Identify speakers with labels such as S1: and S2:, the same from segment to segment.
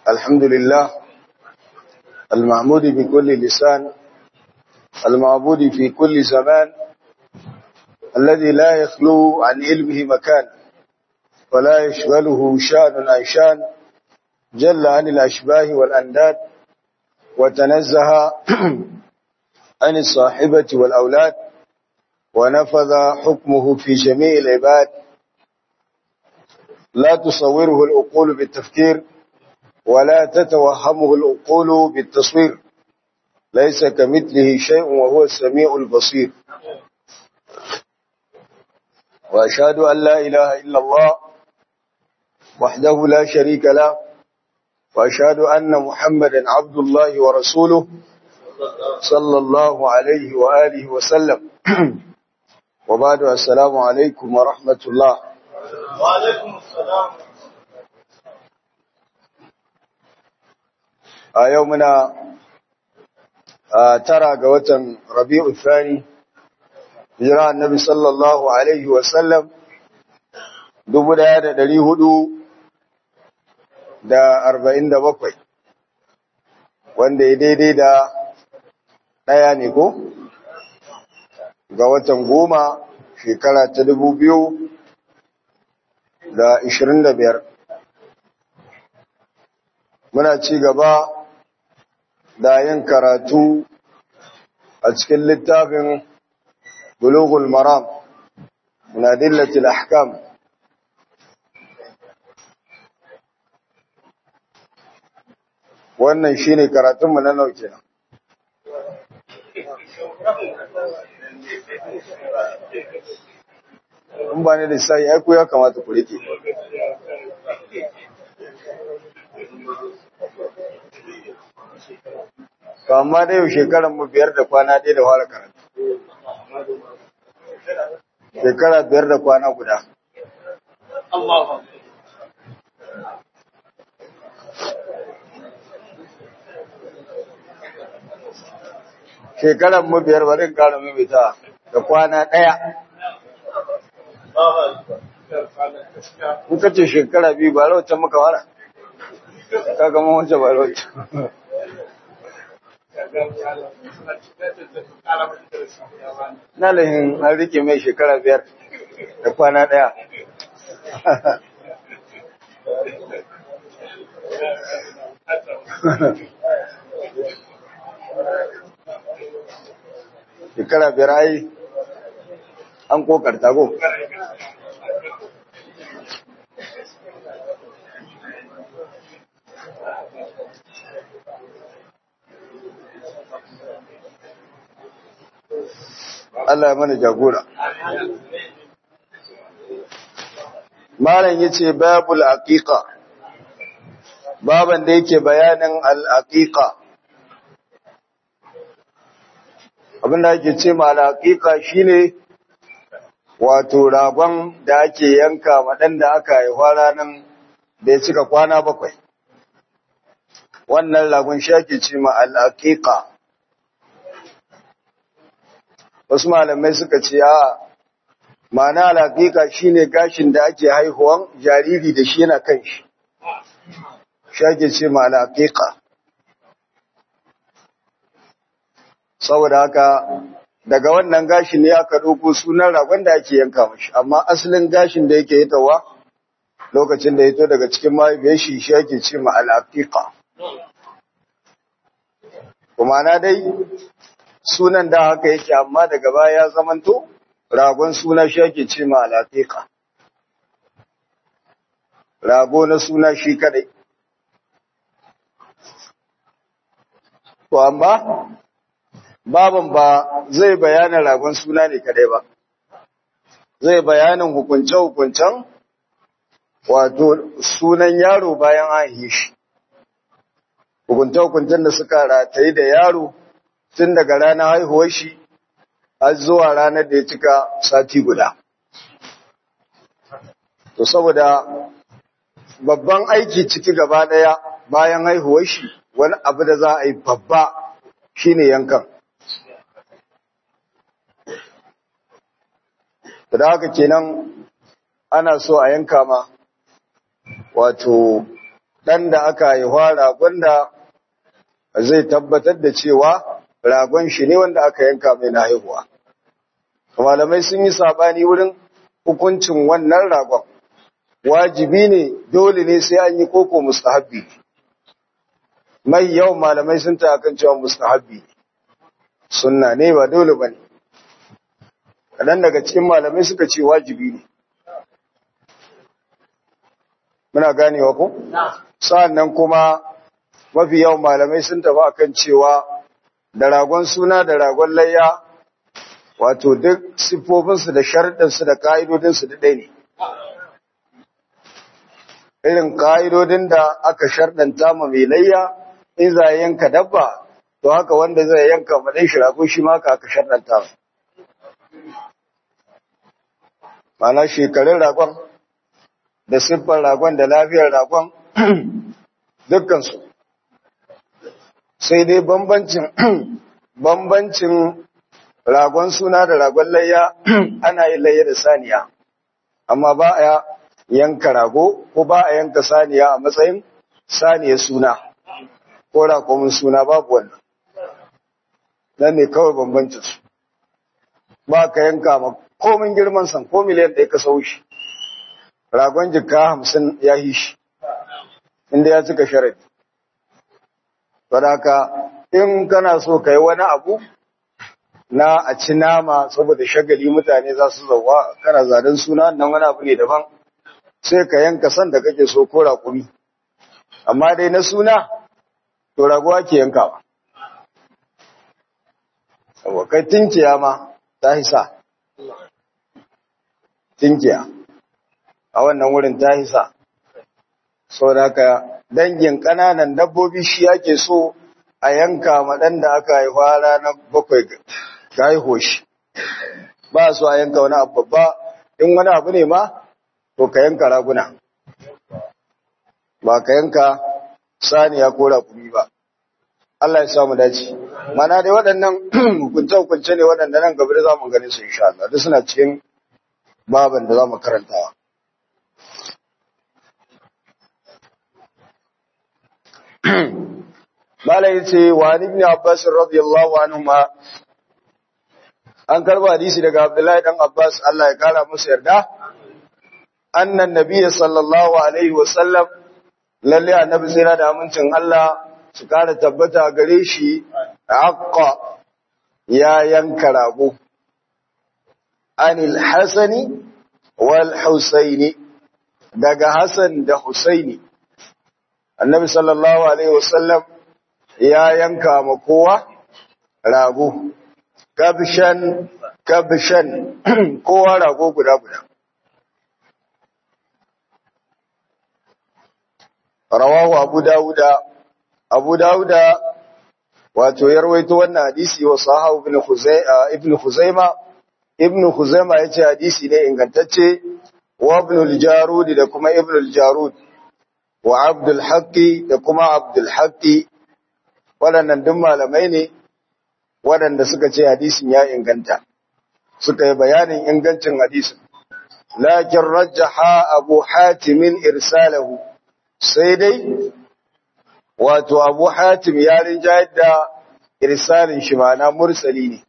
S1: الحمد لله المعمود بكل لسان المعبود في كل زمان الذي لا يخلو عن علمه مكان ولا يشغله شأن عن شأن جل عن الأشباه والأنداد وتنزه عن الصاحبة والأولاد ونفذ حكمه في جميع العباد لا تصوره الأقول بالتفكير ولا تتوهمه الأقول بالتصوير ليس كمثله شيء وهو السميع البصير وأشهد أن لا إله إلا الله وحده لا شريك له وأشهد أن محمدا عبد الله ورسوله صلى الله عليه وآله وسلم وبعد السلام عليكم ورحمة الله
S2: وعليكم السلام
S1: a yau muna tara ga watan rabi'u thani hijira annabi sallallahu alaihi wasallam dubu daya da dari hudu da arba'in da bakwai wanda ya daidai da ɗaya ne ko ga watan goma shekara ta dubu biyu da ishirin da biyar muna ci gaba da yin karatu a cikin littafin bulughul maram min adillatil ahkam wannan shine karatunmu na nauke in ba ne da sai ai ku ya kamata ku rike to amma dai yau shekaran mu biyar da kwana ɗaya da fara karatu shekara biyar da kwana guda shekaran mu biyar bari kara mimita da kwana ɗaya in ka ce shekara biyu ba rauta muka wara ka gama wancan ba rauta na lahin an rike mai shekara biyar da kwana ɗaya shekara biyar ai an kokarta go Allah ya mana jagora. Malam yace babul aqiqa. Baban da yake bayanin al-aqiqa. Abin da yake ce ma al-aqiqa shine wato ragon da ake yanka ma dan da aka haifa ranan da ya cika kwana bakwai. Wannan ragon shi ake ce ma al-aqiqa. wasu malamai suka ce a ma'ana alaƙiƙa shine gashin da ake haihuwan jariri da shi yana kan shi shi ake ce ma alaƙiƙa saboda haka daga wannan gashin ne aka ɗauko sunan ragon da ake yanka mashi amma asalin gashin da yake hitawa lokacin da ya to daga cikin mahaifiyar shi shi ake ce ma alaƙiƙa kuma na dai sunan da haka yake amma daga baya ya zamanto ragon suna shi ake ce ma alaƙiƙa rago na suna shi kadai to amma baban ba zai bayanin ragon suna ne kadai ba zai bayanin hukunce-hukuncen wato sunan yaro bayan an yi shi hukunce-hukuncen da suka rataye da yaro tun daga ranar haihuwar shi har zuwa ranar da ya cika sati guda. To saboda babban aiki ciki gaba ɗaya bayan haihuwar shi wani abu da za a yi babba shine yankan. Da haka kenan ana so a yanka ma wato ɗan da aka haihuwa ragon da zai tabbatar da cewa ragon shi ne wanda aka yanka mai na haihuwa. Malamai sun yi saɓani wurin hukuncin wannan ragon, wajibi ne dole ne sai an yi koko mustahabbi. Mai yawan malamai sun ta kan cewa mustahabbi sunna ne ba dole ba ne. Kaɗan daga cikin malamai suka ce wajibi ne. Muna ganewa ko? Sa'an nan kuma mafi yawan malamai sun tafi akan cewa da ragon suna da ragon layya wato duk siffofinsu da sharɗinsu da ƙa'idodinsu da ɗaya ne. Irin ƙa'idodin da aka sharɗanta ma mai layya in za a yanka dabba, to haka wanda zai yanka maɗin shi rago shi maka aka sharɗanta. Mana shekarun ragon da siffar ragon da lafiyar ragon dukkansu. Sai dai bambancin bambancin ragon suna da ragon layya ana yin layya da saniya amma ba a yanka rago ko ba a yanka saniya a matsayin saniya suna ko rakomin suna babu wannan nan ne kawai bambancin su ba ka yanka ma komin girman san ko miliyan ɗaya ka sau shi ragon jika hamsin ya yi shi inda ya cika sharadi Sadaka in kana so ka yi wani abu na a ci nama saboda shagali mutane za su zauwa kana zanen suna nan wani abu ne daban sai ka yanka san da kake so ko raƙumi amma dai na suna to raguwa ke yankawa saboda kai tinkiya ma ta hisa tinkiya a wannan wurin ta hisa saboda haka dangin ƙananan dabbobi shi ake so a yanka maɗan da aka haifa ranar bakwai ga haiho shi ba su a yanka wani abu babba in wani abu ne ma to ka yanka raguna ba ka yanka saniya ko rakumi ba Allah ya samu dace mana dai waɗannan hukunce-hukunce ne waɗanda nan gaba da za mu gani su insha Allah duk suna cikin baban da za mu karantawa Mala ya ce, wa ibn Abbas radiyallahu anhuma an karba hadisi daga Abdullahi dan Abbas Allah ya kara musu yarda annan nabiyyi sallallahu alaihi wasallam lalle annabi sai da amincin Allah su kara tabbata gare shi aqqa ya yanka rago anil hasani wal husaini daga Hasan da Husaini annabi sallallahu alaihi wasallam ya yanka ma kowa rago kabshan kabshan kowa rago guda guda rawahu abu dauda abu dauda wato ya rawaito wannan hadisi wa sahabu ibn khuzaima ibn khuzaima ibn khuzaima yace hadisi ne ingantacce wa ibn al-jarud da kuma ibn al-jarud wa abdul haqqi da kuma abdul haqqi waɗannan duk malamai ne waɗanda suka ce hadisin ya inganta suka yi bayanin ingancin hadisin lakin rajjaha abu hatimin irsalahu sai dai wato abu hatim ya rinjayar da irsalin shi ma'ana mursali ne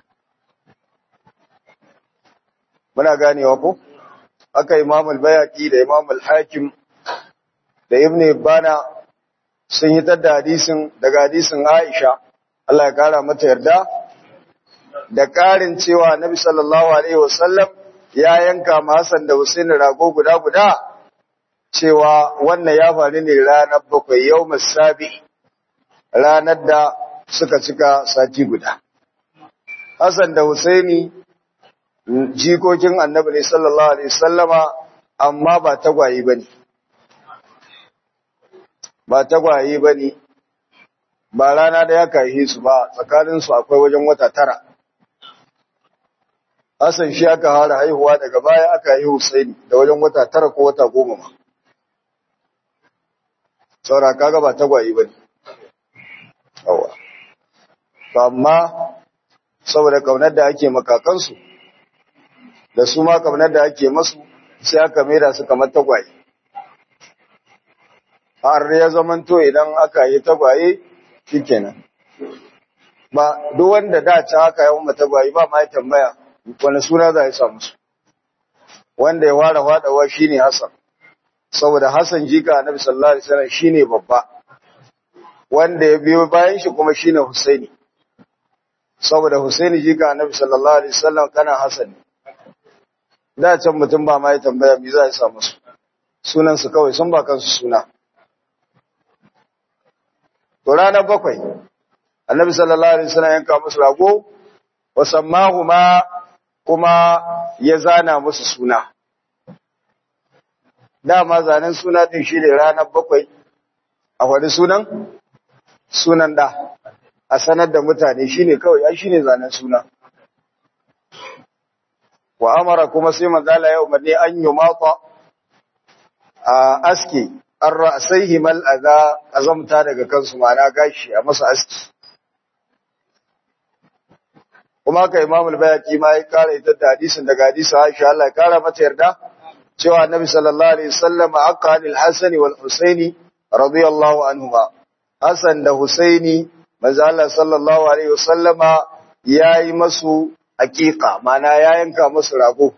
S1: muna ganewa ko aka imam al-bayaqi da imam al-hakim da ibn ibana sun yi da hadisin daga hadisin aisha Allah ya kara mata yarda da karin cewa nabi sallallahu alaihi wasallam ya yanka ma Hassan da Hussein rago guda guda cewa wannan ya faru ne ranar bakwai yau sabi ranar da suka cika sati guda Hassan da Husaini jikokin annabi ne sallallahu alaihi sallama amma ba tagwaye ba ne ba tagwaye ba ne ba rana da ya kayi su ba tsakaninsu akwai wajen wata tara Hassan shi aka hara haihuwa daga baya aka yi Husaini da wajen wata tara ko wata goma ma saura kaga ba tagwaye ba ne yawa amma saboda kaunar da ake makakansu da su ma kaunar da ake masu sai aka maida su kamar tagwaye har ya zamanto idan aka yi tagwaye shikenan ba duk wanda da ta haka yawan matagwaye ba ma ya tambaya wani suna za ya samu su wanda ya ware fadawa shine Hassan saboda Hassan jika Annabi sallallahu alaihi wasallam shine babba wanda ya biyo bayan shi kuma shine Husaini saboda Husaini jika Annabi sallallahu alaihi wasallam kana Hassan da can mutum ba ma ya tambaya me za ya samu su sunan su kawai sun ba kansu suna to ranar bakwai Annabi sallallahu alaihi wasallam yanka musu rago wa sammahuma kuma ya zana musu suna dama zanen suna din shi ne ranar bakwai a wani sunan sunan da a sanar da mutane shi ne kawai ai shi ne zanen suna wa amara kuma sai manzala ya umarni an yi mata a aski an ra'asai himal a azamta daga kansu mana gashi a masa aski kuma ka imam al-bayaki ma ya kara ita da hadisin daga hadisin Aisha Allah ya kara mata yarda cewa Annabi sallallahu alaihi wasallam aqqa al-Hasan wal Husaini radiyallahu anhuma Hasan da Husaini manzo Allah sallallahu alaihi wasallama yayi masu aqiqa mana ya yanka musu rago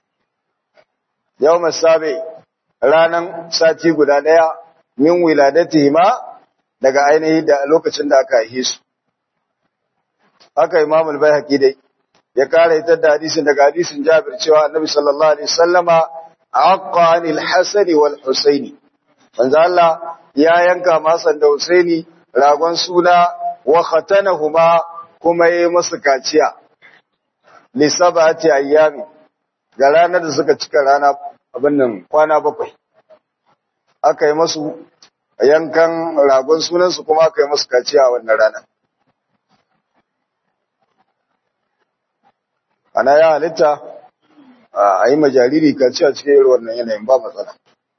S1: yawm sabi ranan sati guda daya min wiladatihima daga ainihi da lokacin da aka haife su haka Imam al-Baihaqi dai ya kare ita da hadisin daga hadisin Jabir cewa Annabi sallallahu alaihi wasallama aqqa anil Hasan wal Husaini manzo Allah ya yanka masan da Husaini ragon suna wa khatanahuma kuma yayi musu kaciya li sab'ati ayyami ga ranar da suka cika rana abin nan kwana bakwai aka yi musu yankan ragon sunansu kuma aka yi musu kaciya a wannan ranar ana ya halitta a yi majariri kaci a cikin irin wannan yanayin ba matsala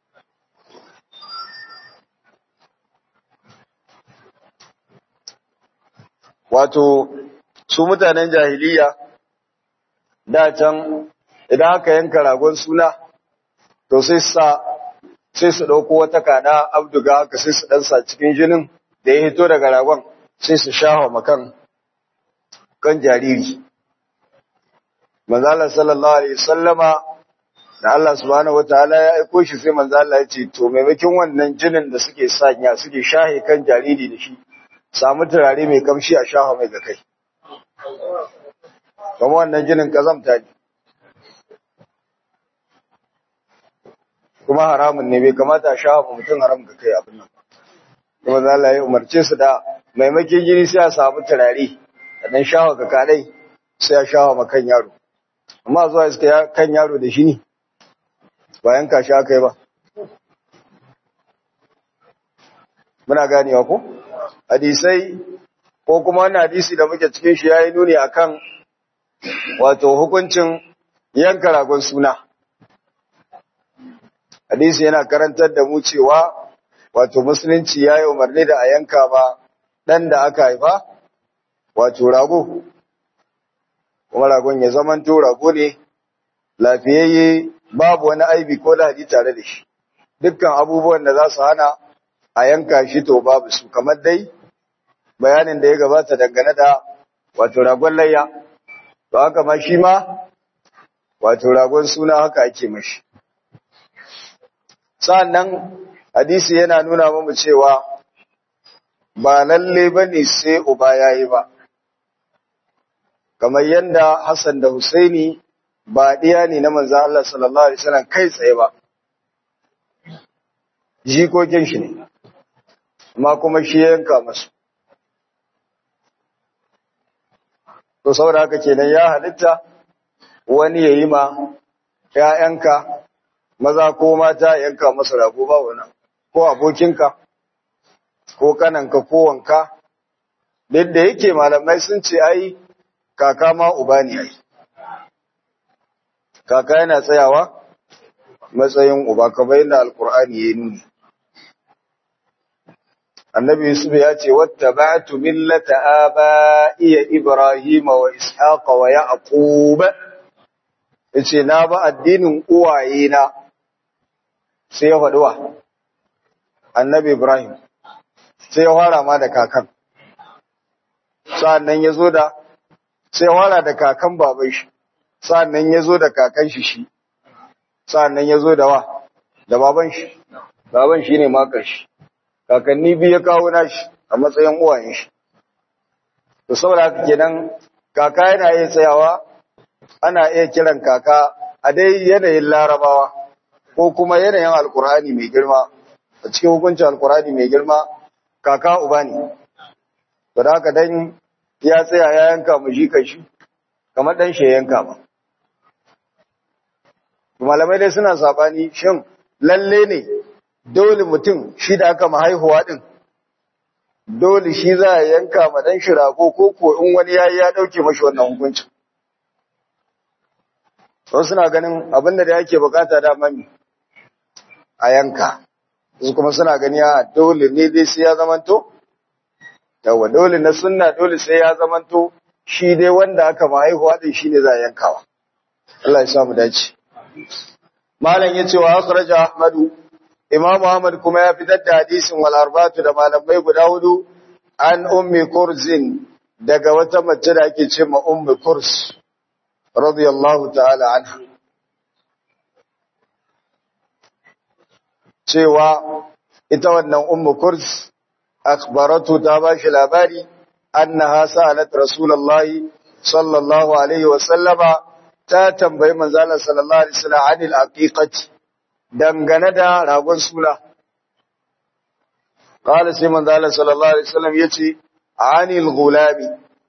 S1: wato su mutanen jahiliya da can idan aka yanka ragon suna to sai sa sai su ɗauko wata kada abduga haka sai su ɗansa cikin jinin da ya hito daga ragon sai su shafa makan kan jariri manzala sallallahu alaihi sallama da Allah subhanahu wataala ya aiko shi sai manzala ya ce to maimakon wannan jinin da suke sanya suke shahe kan jariri da shi samu turare mai kamshi a shafa mai ga kai kuma wannan jinin kazamta ne kuma haramun ne bai kamata a shafa mutum haram ga kai abin nan kuma manzala ya umarce su da maimakon jini sai a samu turare da dan shafa ga kadai sai a shafa ma kan yaro amma zuwa iska kan yaro da shi ne bayan ka sha kai ba muna ganewa ko hadisai ko kuma wani hadisi da muke cikin shi yayi nuni akan wato hukuncin yanka ragon suna hadisi yana karantar da mu cewa wato musulunci yayi umarni da a yanka ba dan da aka haifa wato rago kuma ragon ya zamanto rago ne lafiyayye babu wani aibi ko lahadi tare da shi dukkan abubuwan da za su hana a yanka shi to babu su kamar dai bayanin da ya gabata dangane da wato ragon layya to haka ma shi ma wato ragon suna haka ake mashi sa'annan hadisi yana nuna mamu cewa ba lalle bane sai uba yayi ba kamar yadda Hassan da Husaini ba ɗiya ne na manzo Allah sallallahu alaihi wasallam kai tsaye ba jikokin shi ne amma kuma shi yanka masu to saboda haka kenan ya halitta wani yayi ma ƴaƴanka maza ko mata yanka masa rago ba wani ko abokinka ko kananka ko wanka duk da yake malamai sun ce ai kaka ma uba ne ai kaka yana tsayawa matsayin uba kamar yadda alkur'ani ya nuni annabi yusuf ya ce wattaba'tu millata aba'iya ibrahima wa ishaqa wa yaqub yace na ba addinin uwaye na sai ya faduwa annabi Ibrahim sai ya fara ma da kakan sa'annan ya zo da sai ya fara da kakan baban shi sa'annan ya zo da kakan shi shi sa'annan ya zo da wa da baban shi baban shi ne makar shi kakanni biyu ya kawo nashi a matsayin uwayen shi to saboda haka kenan kaka yana iya tsayawa ana iya kiran kaka a dai yanayin larabawa ko kuma yanayin alkur'ani mai girma a cikin hukuncin alkur'ani mai girma kaka uba ne to da haka dan ya tsaya ya yanka mu shi kashi kamar dan shi ya yanka ba malamai dai suna sabani shin lalle ne dole mutum shi da aka mahaihuwa din dole shi za a yanka ma dan shi rago ko ko in wani yayi ya dauke mashi wannan hukuncin wasu suna ganin abinda da yake bukata da mami a yanka su kuma suna gani a dole ne dai sai ya zamanto yawa dole na sunna dole sai ya zamanto shi dai wanda aka mahaihuwa din shine za a yankawa Allah ya sa mu dace malam yace wa akhraja ahmadu imam ahmad kuma ya fitar da hadisin wal arbatu da malamai guda hudu an ummi kurzin daga wata mace da ake ce ma ummi kurs radiyallahu ta'ala anha cewa ita wannan ummu kurs akhbaratu ta bashi labari annaha sa'alat rasulullahi sallallahu alaihi wa sallama ta tambayi manzala sallallahu alaihi wasallam anil aqiqati dangane da ragon sula qala sai manzala sallallahu alaihi wasallam yace anil gulami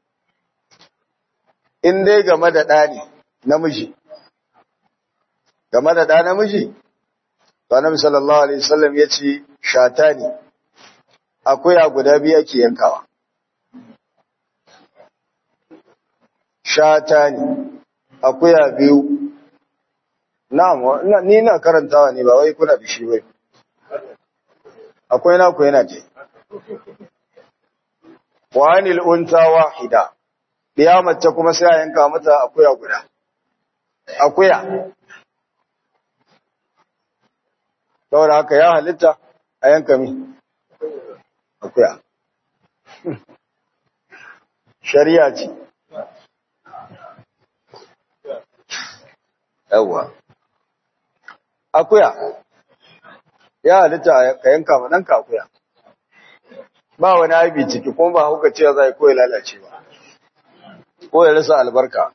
S1: in dai game da ɗa ne namiji game da ɗa namiji to annabi sallallahu alaihi wasallam yace shata ne akwai guda biyu ake yankawa shata ne akuya biyu na'am ni na karantawa ne ba wai kuna da shi bai akwai na ku yana ce wa anil unta wahida diya mace kuma sai a yanka mata akuya guda akuya saboda haka ya halitta a yanka mi akuya shari'a ce yawwa akuya ya halitta ka yanka ma ɗanka akuya ba wani aibi ciki kuma ba hauka cewa zai ko ya lalace ba ko ya rasa albarka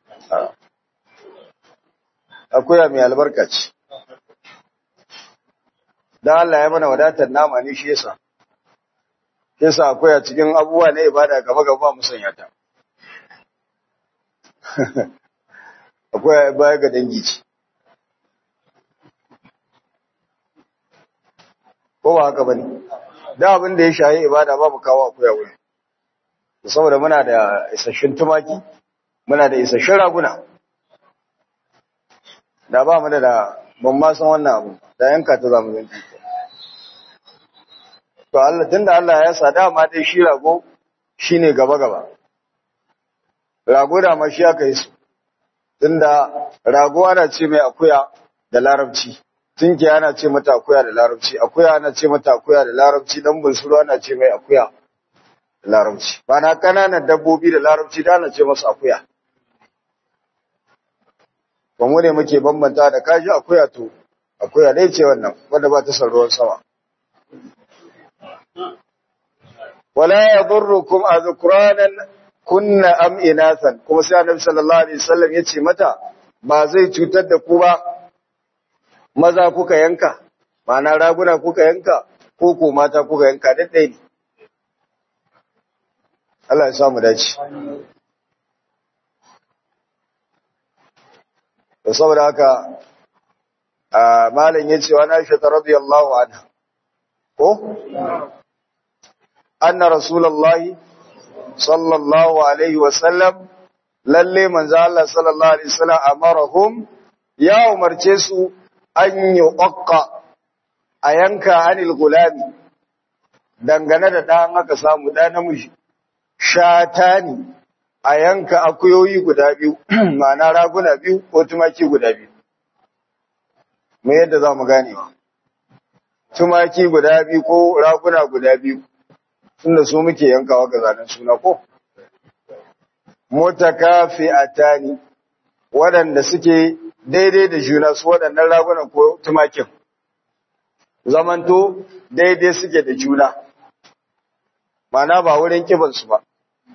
S1: akuya mai albarka ce dan Allah ya mana wadatar nama ne shi yasa yasa akuya cikin abubuwa na ibada gaba gaba musanya ta akwai baya ga dangi ce ko ba haka bane da abin da ya shayi ibada ba mu kawo akuya wuri saboda muna da isasshin tumaki muna da isasshin raguna da ba mu da da ban ma san wannan abu da yanka ta zamu yanki to Allah tunda Allah ya sa dama dai shi rago shine gaba gaba rago da ma shi aka yi su tunda rago ana ce mai akuya da larabci tunki ana ce mata akuya da larabci akuya ana ce mata akuya da larabci dan bunsuru ana ce mai akuya da larabci bana kananan dabbobi da larabci da ana ce masu akuya ba mu ne muke bambanta da kaji akuya to akuya dai ce wannan wanda ba ta san ruwan sama wala yadurrukum azkranan kunna am inasan kuma sai annabi sallallahu alaihi wasallam yace mata ba zai cutar da ku ba maza kuka yanka ma'ana raguna kuka yanka ko ko mata kuka yanka daddai ne Allah ya samu dace da saboda haka malam yace wa Aisha radiyallahu anha ko anna rasulullahi sallallahu alaihi wasallam lalle manzo Allah sallallahu alaihi wasallam amarahum ya umarce su an yuqqa a yanka anil gulami dangane da dan aka samu da namiji shatani a yanka akuyoyi guda biyu ma'ana raguna biyu ko tumaki guda biyu me yadda za mu ganewa tumaki guda biyu ko raguna guda biyu tunda su muke yankawa ga zanen suna ko motakafi atani waɗanda suke daidai da juna su waɗannan ragunan ko tumakin zamanto daidai suke da juna mana ba wurin kibansu ba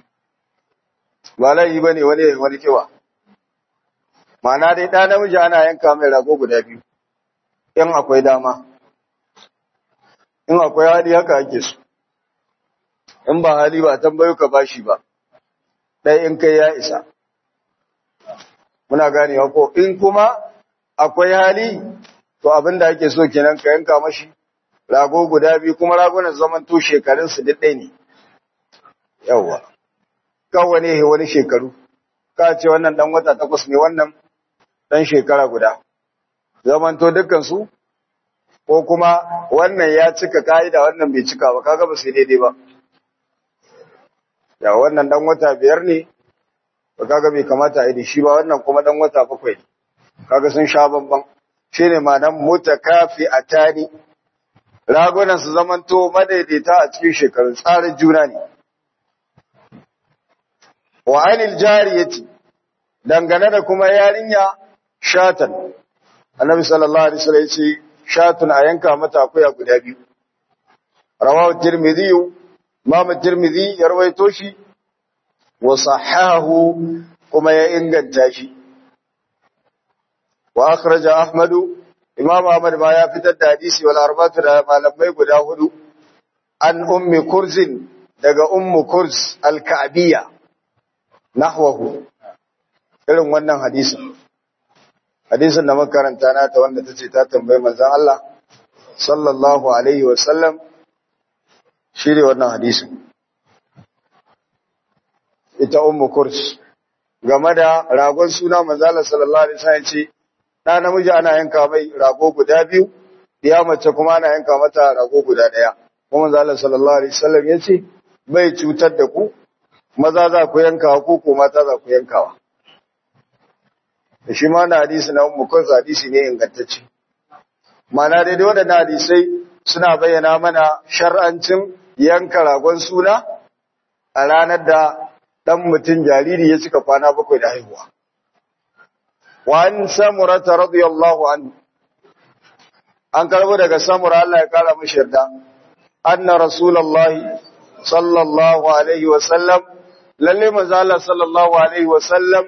S1: ba laifi ba ne wani wani kiba mana dai ɗa namiji ana yanka mai rago guda biyu in akwai dama in akwai hali haka ake su in ba hali ba tambayo ka bashi ba ɗai in kai ya isa muna gane ko in kuma akwai hali to abin da ake so kenan ka yanka mashi rago guda biyu kuma ragunan zaman to shekarun su duk ɗaya ne yawwa kawai ne wani shekaru ka ce wannan dan wata takwas ne wannan dan shekara guda zaman to dukkan su ko kuma wannan ya cika ka'ida wannan bai cika ba kaga ba sai daidai ba ya wannan dan wata biyar ne ba kaga bai kamata a yi da shi ba wannan kuma dan wata bakwai ne kaga sun sha bamban shine ma'anar mutakafi atani ragunan su zamanto madaidaita a cikin shekarun tsarin juna ne wa anil jariyati dangane da kuma yarinya shatan annabi sallallahu alaihi wasallam yace shatun a yanka mata akuya guda biyu rawahu tirmidhi imam tirmidhi ya rawaito shi wa sahahu kuma ya inganta shi wa akhraja ahmadu imam ahmad ma ya fitar da hadisi wal arba'atu da malamai guda hudu an ummi kurzin daga ummu kurz al-ka'biyya nahwahu irin wannan hadisin hadisin da makaranta na ta wanda tace ta tambayi manzon Allah sallallahu alaihi wa sallam shine wannan hadisin ita ummu kurs game da ragon suna manzon Allah sallallahu alaihi wasallam ce da namiji ana yanka mai rago guda biyu ya mace kuma ana yanka mata rago guda daya kuma manzon Allah sallallahu alaihi wasallam yace bai cutar da ku maza za ku yankawa ko ko mata za ku yankawa da shi ma na hadisi na ummu kurs hadisi ne ingantacce mana daidai waɗannan hadisai suna bayyana mana shar'ancin yanka ragon suna a ranar da ɗan mutum jariri ya cika kwana bakwai da haihuwa. Wa an samurata radiyallahu anhu an karbo daga samura Allah ya kara mashi yarda anna rasulullahi sallallahu alaihi wa sallam lalle manzo Allah sallallahu alaihi wa sallam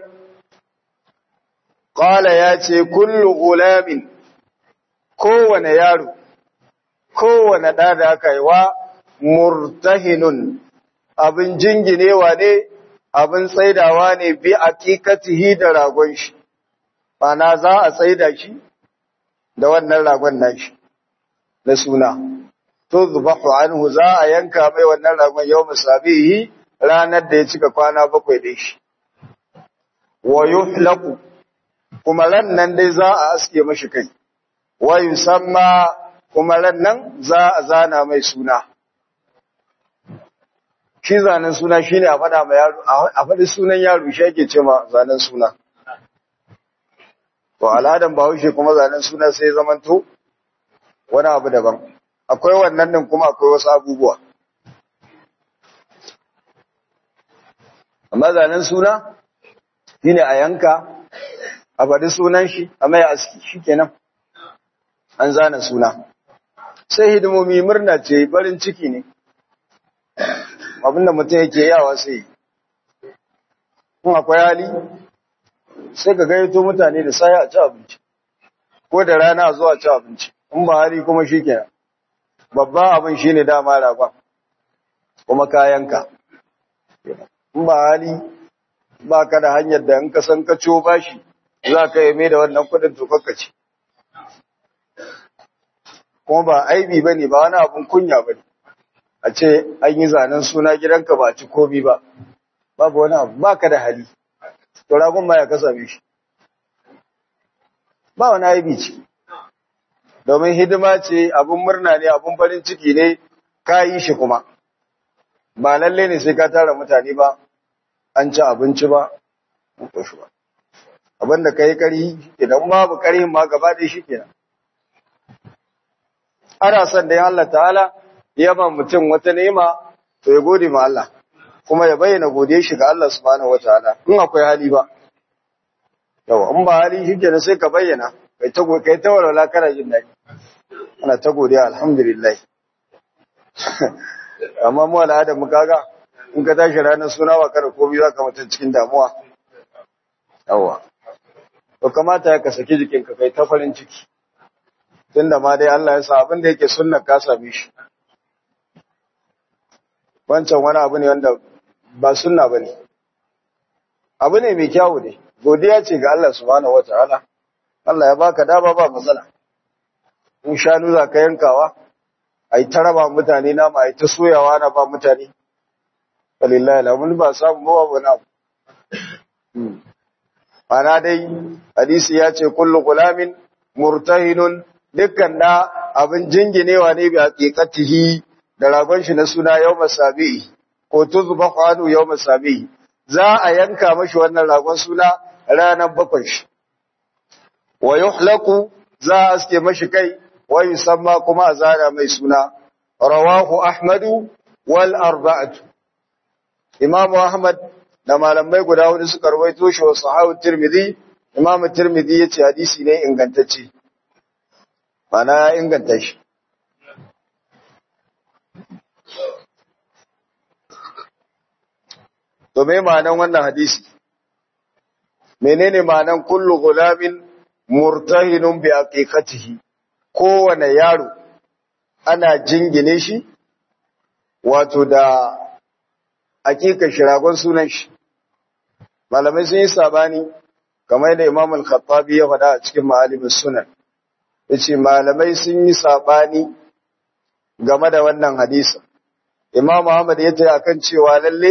S1: qala ya ce kullu gulamin kowane yaro kowane ɗa da aka yi wa murtahinun abin jinginewa ne abin tsaidawa ne bi aqiqatihi da ragon shi bana za a tsaida shi da wannan ragon nashi na suna tuzbahu anhu za a yanka mai wannan ragon yau musabihi ranar da ya cika kwana bakwai da shi wa yuhlaqu kuma ran nan dai za a aske mashi kai wa yusamma kuma ran nan za a zana mai suna shi zanen suna shine a faɗa ma yaro a faɗi sunan yaro shi ake ce ma zanen suna to al'adan bahaushe kuma zanen suna sai zamanto wani abu daban akwai wannan din kuma akwai wasu abubuwa amma zanen suna shine a yanka a faɗi sunan shi a mai aski shikenan an zana suna sai hidimomi murna ce farin ciki ne abinda mutum yake yawa sai kun akwai hali sai ka gaito mutane da sai a ci abinci ko da rana a zuwa ci abinci in ba hali kuma shi kenan babban abin shi ne dama ragon kuma kayanka in ba hali ba ka da hanyar da in ka san ka ciwo bashi za ka yi mai da wannan kudin tukakkaci kuma ba aibi ba ne ba wani abin kunya ba ne a ce an yi zanen suna gidanka ba a ci komi ba babu wani abu ba ka da hali to ragon ma ya ka same shi ba wani aibi ce domin hidima ce abin murna ne abin farin ciki ne ka yi shi kuma ba lalle ne sai ka tara mutane ba an ci abinci ba an koshi ba abin da ka yi kari idan babu karihin ma gaba ɗaya shi kenan ana son da ya Allah ta'ala ya ba mutum wata ni'ima to ya gode ma Allah kuma ya bayyana godiya shi ga Allah subhanahu wataala in akwai hali ba yawa in ba hali shi kenan sai ka bayyana kai ta kai ta walwala kana jin daɗi ana ta godiya alhamdulillah amma mu al'adar mu kaga in ka tashi ranar suna wa kada komai za ka mutum cikin damuwa yawa to kamata ya ka saki jikinka kai ta farin ciki tunda ma dai Allah ya sa abin da yake sunna ka same shi wancan wani abu ne wanda ba sunna bane abu ne mai kyawu ne godiya ce ga Allah subhanahu wataala Allah ya baka dama ba matsala in shanu za ka yankawa ai ta raba mutane nama ai ta soyawa na ba mutane walillahi alhamdu ba samu ba wani abu ana dai hadisi ya ce kullu gulamin murtahinun dukkan da abin jinginewa ne bi haqiqatihi da ragon shi na suna yau masabi ko tuzba kwanu yau masabi za a yanka mashi wannan ragon suna ranar bakwai shi wa yuhlaku za a aske mashi kai wa yusamma kuma a zara mai suna rawahu ahmadu wal arba'atu imamu ahmad da malamai guda hudu suka rawaito shi wa sahabu tirmidhi imamu tirmidhi yace hadisi ne ingantacce mana ya inganta shi To me ma'anan wannan hadisi? Menene ma'anan kullu gulamin murtahinun bi aqiqatihi? Kowane yaro ana jingine shi wato da aqiqar shiragon sunan shi. Malamai sun yi sabani kamar da Imam Al-Khattabi ya faɗa a cikin Ma'alimus Sunan. Yace malamai sun yi sabani game da wannan hadisi. Imam Ahmad ya tayi akan cewa lalle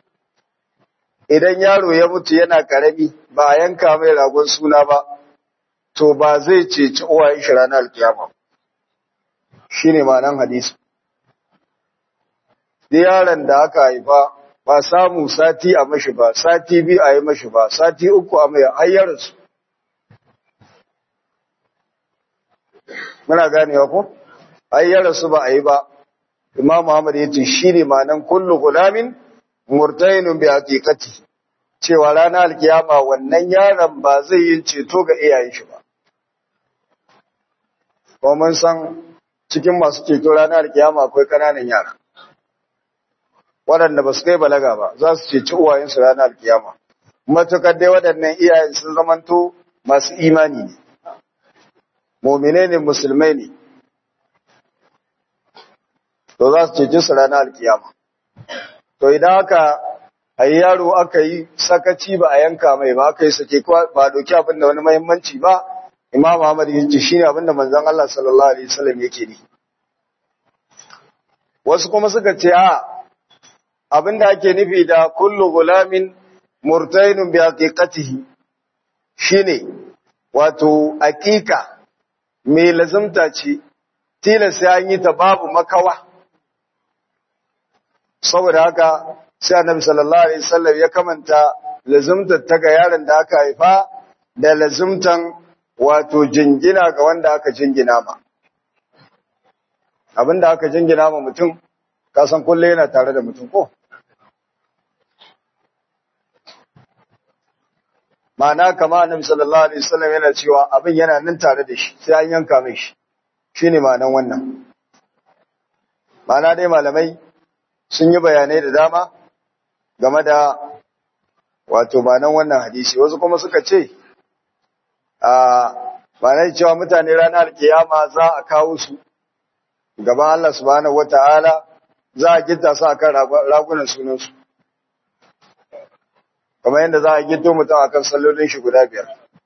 S1: idan yaro ya mutu yana karami ba a yanka mai ragon suna ba to ba zai ceci uwayen shi ranar alkiyama shine ma'anan hadisi da yaron da aka haifa ba samu sati a mashi ba sati biyu a yi mashi ba sati uku a mai hayyarsu muna ganewa ko hayyarsu ba a yi ba imam Muhammad ya ce shi ne ma'anan kullu gulamin murtainun bi haqiqati cewa ranar alkiyama wannan yaron ba zai yi ceto ga iyayen shi ba kuma mun san cikin masu ceto ranar alkiyama akwai kananan yara waɗanda ba su kai balaga ba za su ceci uwayensu ranar alkiyama matukar dai waɗannan iyayen sun zamanto masu imani ne mumine ne musulmai ne to za su ceci su ranar alkiyama To idan aka ayi yaro aka yi sakaci ba a yanka mai ba aka yi sake ba doki abin da wani mahimmanci ba Imam Ahmad yace shine abin da manzon Allah sallallahu alaihi wasallam yake ni Wasu kuma suka ce a abin da ake nufi da kullu gulamin murtainun bi haqiqatihi shine wato aqiqa mai lazumta ce tilas sai an yi ta babu makawa saboda haka sai annabi sallallahu alaihi wasallam ya kamanta lazumtar ta ga yaron da aka haifa da lazumtan wato jingina ga wanda aka jingina ma abinda aka jingina ma mutum ka san kulle yana tare da mutum ko ma'ana kama annabi sallallahu alaihi wasallam yana cewa abin yana nan tare da shi sai an yanka mai shi shine ma'anan wannan ma'ana dai malamai sun yi bayanai da dama game da wato ma'anan wannan hadisi wasu kuma suka ce a ma'anar cewa mutane ranar kiyama za a kawo su gaban Allah subhanahu wata'ala za a gita su akan ragunan sunansu kamar yadda za a gito mutum akan sallolin shi guda biyar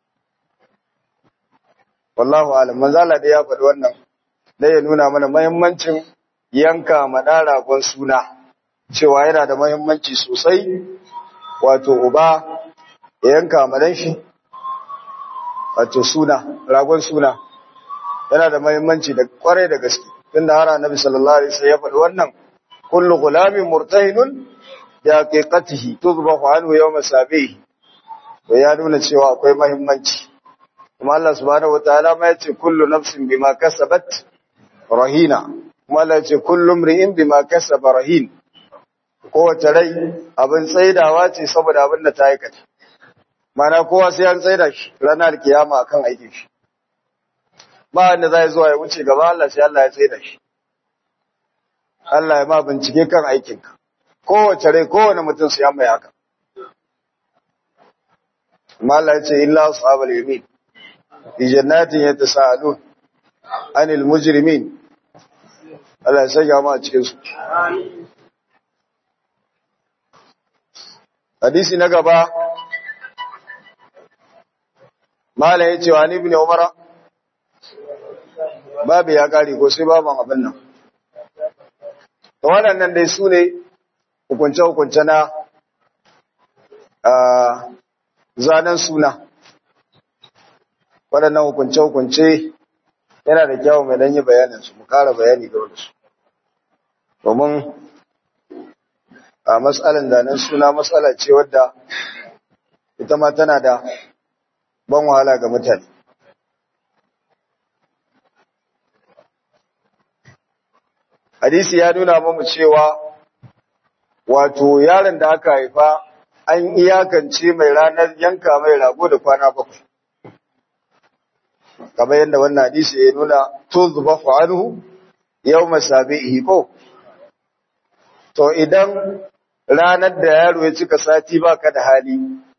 S1: wallahu alam manzala da ya faɗi wannan da ya nuna mana muhimmancin yanka maɗa ragon suna cewa yana da muhimmanci sosai wato uba ya yanka madan shi wato suna ragon suna yana da muhimmanci da kwarai da gaske tunda har annabi sallallahu alaihi wasallam ya faɗi wannan kullu gulamin murtahinun bi haqiqatihi tuzbahu anhu yawm sabihi to ya nuna cewa akwai muhimmanci kuma Allah subhanahu wataala ma yace kullu nafsin bima kasabat rahina kuma Allah ce kullum ri'in bima kasaba rahin kowace rai abin tsaidawa ce saboda abin da ta aikata mana kowa sai an tsaida shi ranar kiyama akan aikin shi ba wanda zai zuwa ya wuce gaba Allah sai Allah ya tsaida shi Allah ya ma bincike kan aikinka kowace rai kowane mutum sai an mai haka amma Allah ya ce illa ashabul yamin fi jannatin yatasaalun anil mujrimin Allah ya sanya mu a cikin su hadisi na gaba mala yace wa ibn umar babu ya kare ko sai baban abin nan to waɗannan dai su ne hukunce hukunce na zanen suna waɗannan hukunce hukunce yana da kyau mai danyi bayanin su mu kara bayani game da su domin a matsalan zanen suna matsala ce wadda ita ma tana da ban wahala ga mutane hadisi ya nuna mamu cewa wato yaron da aka haifa an iyakance mai ranar yanka mai rago da kwana bakwai kamar yadda wannan hadisi ya nuna to zuba fa'anuhu yau masabi'i ko to idan ranar da yaro ya cika sati baka da hali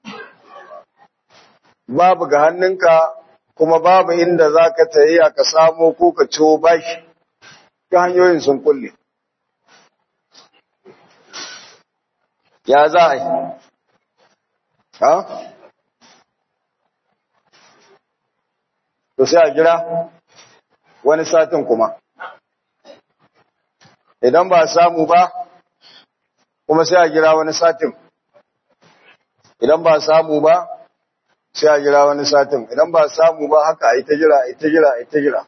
S1: babu ga hannunka kuma babu inda za ka tayi ka samo ko ka ciwo bashi ta hanyoyin sun kulle ya za a yi ha? to sai a jira wani satin kuma idan ba samu ba kuma sai a jira wani satin idan ba samu ba sai a jira wani satin idan ba samu ba haka a yi ta jira a yi ta jira a yi ta jira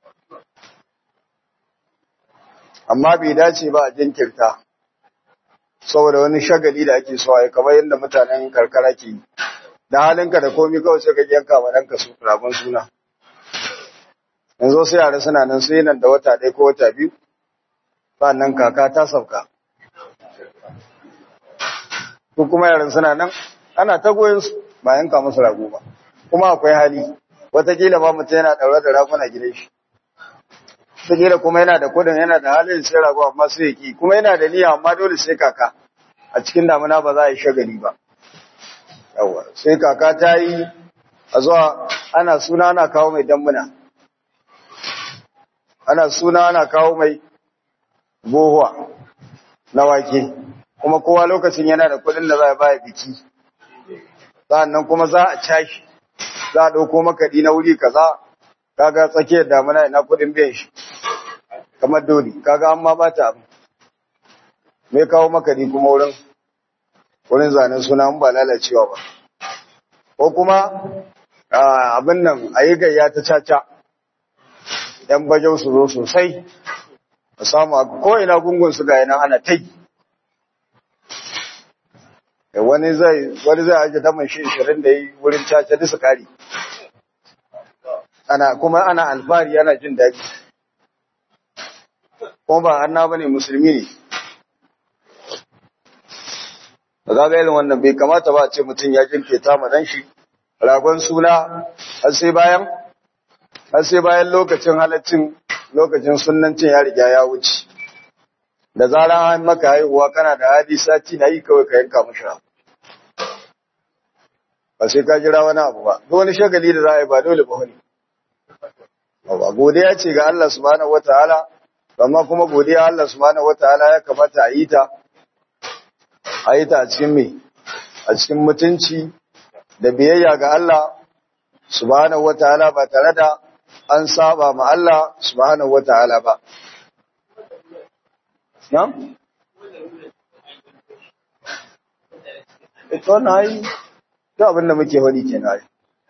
S1: amma bai dace ba a jinkirta saboda wani shagali da ake so a yi kamar yadda mutanen karkara ke yi da halinka da komi kawai sai ka yanka wa ɗanka su ragon suna yanzu sai yara suna nan sai nan da wata ɗaya ko wata biyu nan kaka ta sauka ko kuma yaran suna nan ana ta goyon su ba yanka musu rago ba kuma akwai hali watakila ba mutum yana ɗaure da raguna gidan shi watakila kuma yana da kudin yana da halin sai rago amma sai yaki kuma yana da niyya amma dole sai kaka a cikin damuna ba za a yi shagali ba yawa sai kaka ta yi a zuwa ana suna ana kawo mai dambuna ana suna ana kawo mai bohuwa na wake kuma kowa lokacin yana da kudin da za a baya biki sa'annan kuma za a cashi za a ɗauko makaɗi na wuri kaza kaga tsakiyar damuna ina kudin biyan shi kamar dole kaga an ma bata abu me kawo makaɗi kuma wurin wurin zanen suna ba lalacewa ba ko kuma abin nan a yi gayya ta caca ‘yan bajau su zo sosai a samu ko ina gungun su ga yana ana ta yi wani zai wani zai aje daman shi 20 da yi wurin caca da su kare ana kuma ana alfahari ana jin daɗi kuma ba anna bane musulmi ne ba za ga irin wannan bai kamata ba a ce mutum ya jinketa ma dan shi ragon suna har sai bayan har sai bayan lokacin halaccin lokacin sunnancin ya riga ya wuce da zaran an maka haihuwa kana da hadi sati na yi kawai ka yanka mashi ba sai ka jira wani abu ba duk wani shagali da za a yi ba dole ba wani ba godiya ce ga Allah subhanahu wataala amma kuma godiya Allah subhanahu wataala ya kamata a yi ta a yi ta a cikin me a cikin mutunci da biyayya ga Allah subhanahu wataala ba tare da an saba ma Allah subhanahu wataala ba Na'am? Ito na yi, ta abin da muke wani ke na yi.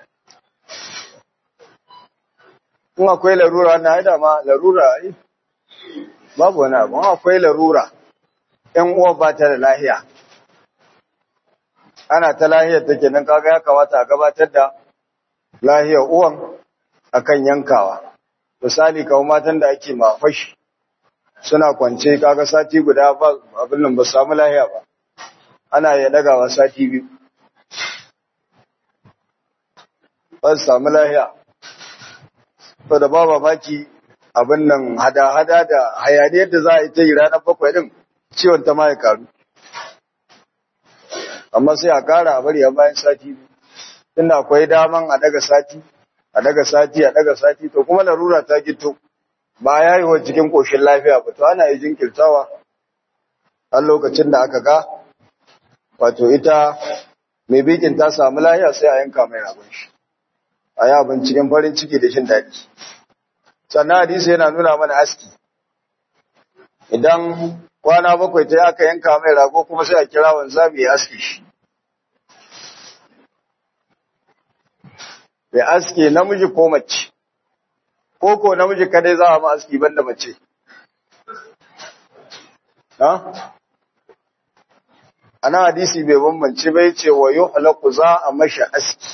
S1: In akwai larura na yi dama larura yi, babu wani abu, in akwai larura, ‘yan uwa ba ta da lahiya. Ana ta lahiyar take nan kaga ya kamata a gabatar da lahiyar uwan akan yankawa. misali kawo matan da ake mafashi suna kwance kaga sati guda ba abin nan ba samu lahiya ba ana ya dagawa sati biyu ba su samu lahiya to da ba mamaki abin nan hada-hada da hayaniyar da za a yi ta yi ranar bakwai din ciwon ta ma ya karu amma sai a kara a bari a bayan sati biyu tunda akwai daman a daga sati a daga sati a daga sati to kuma larura ta gito ba ya yi wa cikin koshin lafiya ba to ana yi jinkirtawa a lokacin da aka ga wato ita mai bikin ta samu lafiya sai a yanka mai ragon shi a yi abin cikin farin ciki da shin daɗi sannan hadisi yana nuna mana aski idan kwana bakwai ta aka yanka mai rago kuma sai a kira wanzami ya aski shi ya aske namiji ko mace ko ko namiji kadai za a ma aski banda mace ha ana hadisi bai bambance bai ce wa yuhlaqu za a mashi aski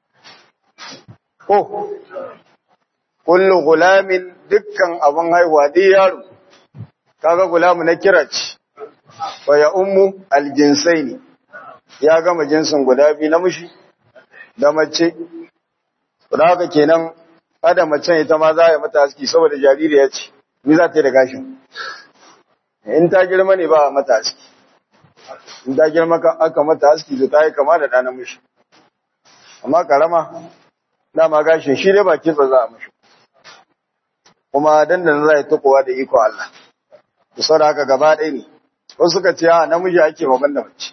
S1: ko kullu gulamin dukkan abin haihuwa dai yaro kaga gulamu na kira ce wa ya ummu aljinsaini ya gama jinsin guda biyu namiji da mace da haka kenan ada macen ita ma za a yi mata aski saboda jaririya ce ni za ta yi da gashin in ta girma ne ba a mata aski in ta girma aka mata aski to ta yi kama da ɗa namiji amma karama dama gashin shi dai ba kitsa za a mashi kuma dandan za a yi tukowa da iko Allah da sau da haka gaba ɗaya ne wasu suka ce a namiji ake maban da mace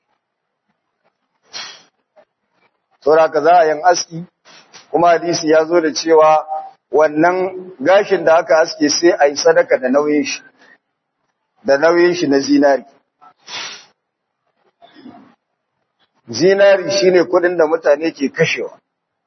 S1: sau da haka za a yin aski kuma hadisi ya zo da cewa wannan gashin da aka aske sai a yi sadaka da nauyin shi da nauyin shi na zinari zinari shine kudin da mutane ke kashewa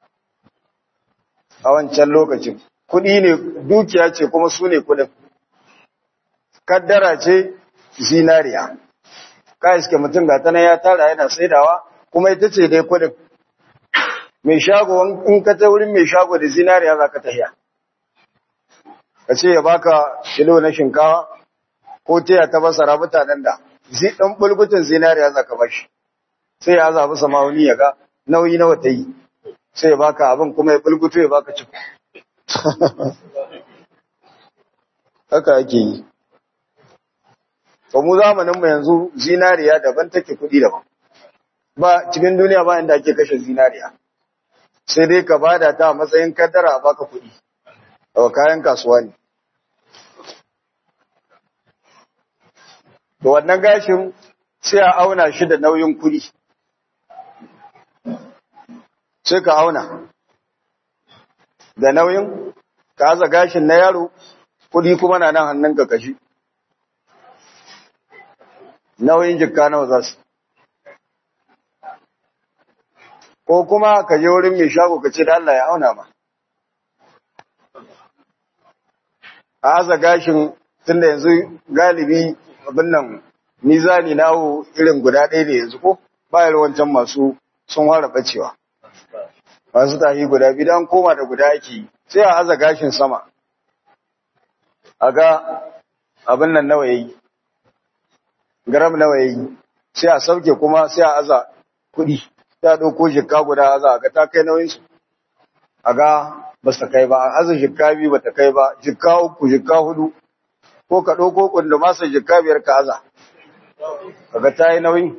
S1: a wancan lokacin kudi ne dukiya ce kuma su ne kudin kaddara ce zinariya ka iske mutum ga tana ya tara yana saidawa kuma ita ce dai kudin mai shago in ka ta wurin mai shago da zinariya za ka tahiya ka ce ya baka kilo na shinkawa ko taya ta basara mutanen da ɗan bulgutun zinariya za ka bashi sai ya zaɓi samauni ya ga nauyi nawa ta yi sai ya baka abin kuma ya bulgutu ya baka ciko haka ake yi mu zamaninmu yanzu zinariya daban take kuɗi daban ba cikin duniya ba inda ake kashe zinariya sai dai ka bada ta a matsayin kaddara a baka kuɗi a kayan kasuwa ne da wannan gashin sai a auna shi da nauyin kuɗi sai ka auna da nauyin ka aza gashin na yaro kuɗi kuma na nan hannun ka kashi nauyin jikka nawa za su ko kuma ka je wurin mai shago ka ce da Allah ya auna ma a aza gashin tunda yanzu galibi abin nan mizani nawo irin guda ɗaya ne yanzu ko bayar wancan masu sun fara bacewa masu tahi guda biyu dan koma da guda ake sai a aza gashin sama a ga abin nan nawa yayi gram nawa yayi sai a sauke kuma sai a aza kuɗi ta ɗauko jikka guda aza a ga ta kai nauyin su a ga ba su kai ba a aza jikka biyu ba ta kai ba jikka uku jikka hudu ko ka ɗauko kunda masa jikka biyar ka aza kaga ta yi nauyi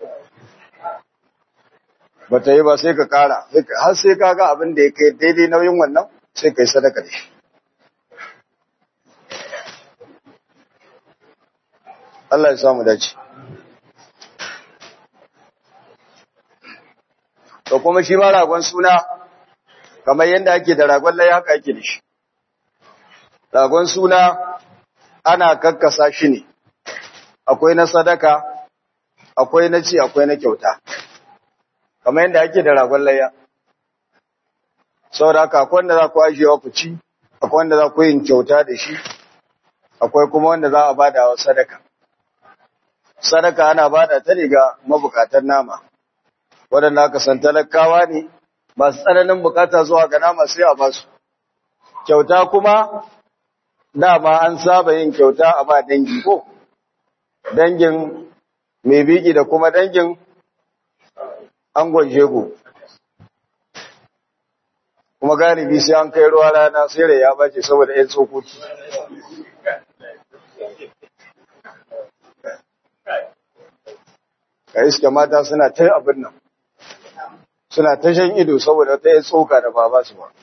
S1: ba ta yi ba sai ka kara har sai ka ga abin da ya kai daidai nauyin wannan sai ka yi sadaka da shi Allah ya samu dace to kuma shi ma ragon suna kamar yadda ake da ragon lai haka ake da shi ragon suna ana kakkasa shi ne akwai na sadaka akwai na ci akwai na kyauta kamar yadda ake da ragon layya saboda haka akwai wanda za ku ajiyewa ku ci akwai wanda za ku yin kyauta da shi akwai kuma wanda za a bada wa sadaka sadaka ana bada ta ne ga mabukatan nama waɗanda aka san talakawa ne masu tsananin bukata zuwa ga nama sai a ba su kyauta kuma dama an saba yin kyauta a ba dangi ko dangin mai biki da kuma dangin angon jego kuma galibi sai an kai ruwa rana sai da ya bace saboda ‘yan tsokoki ka iska mata suna ta abin nan suna ta shan ido saboda ta yi tsoka da ba su ba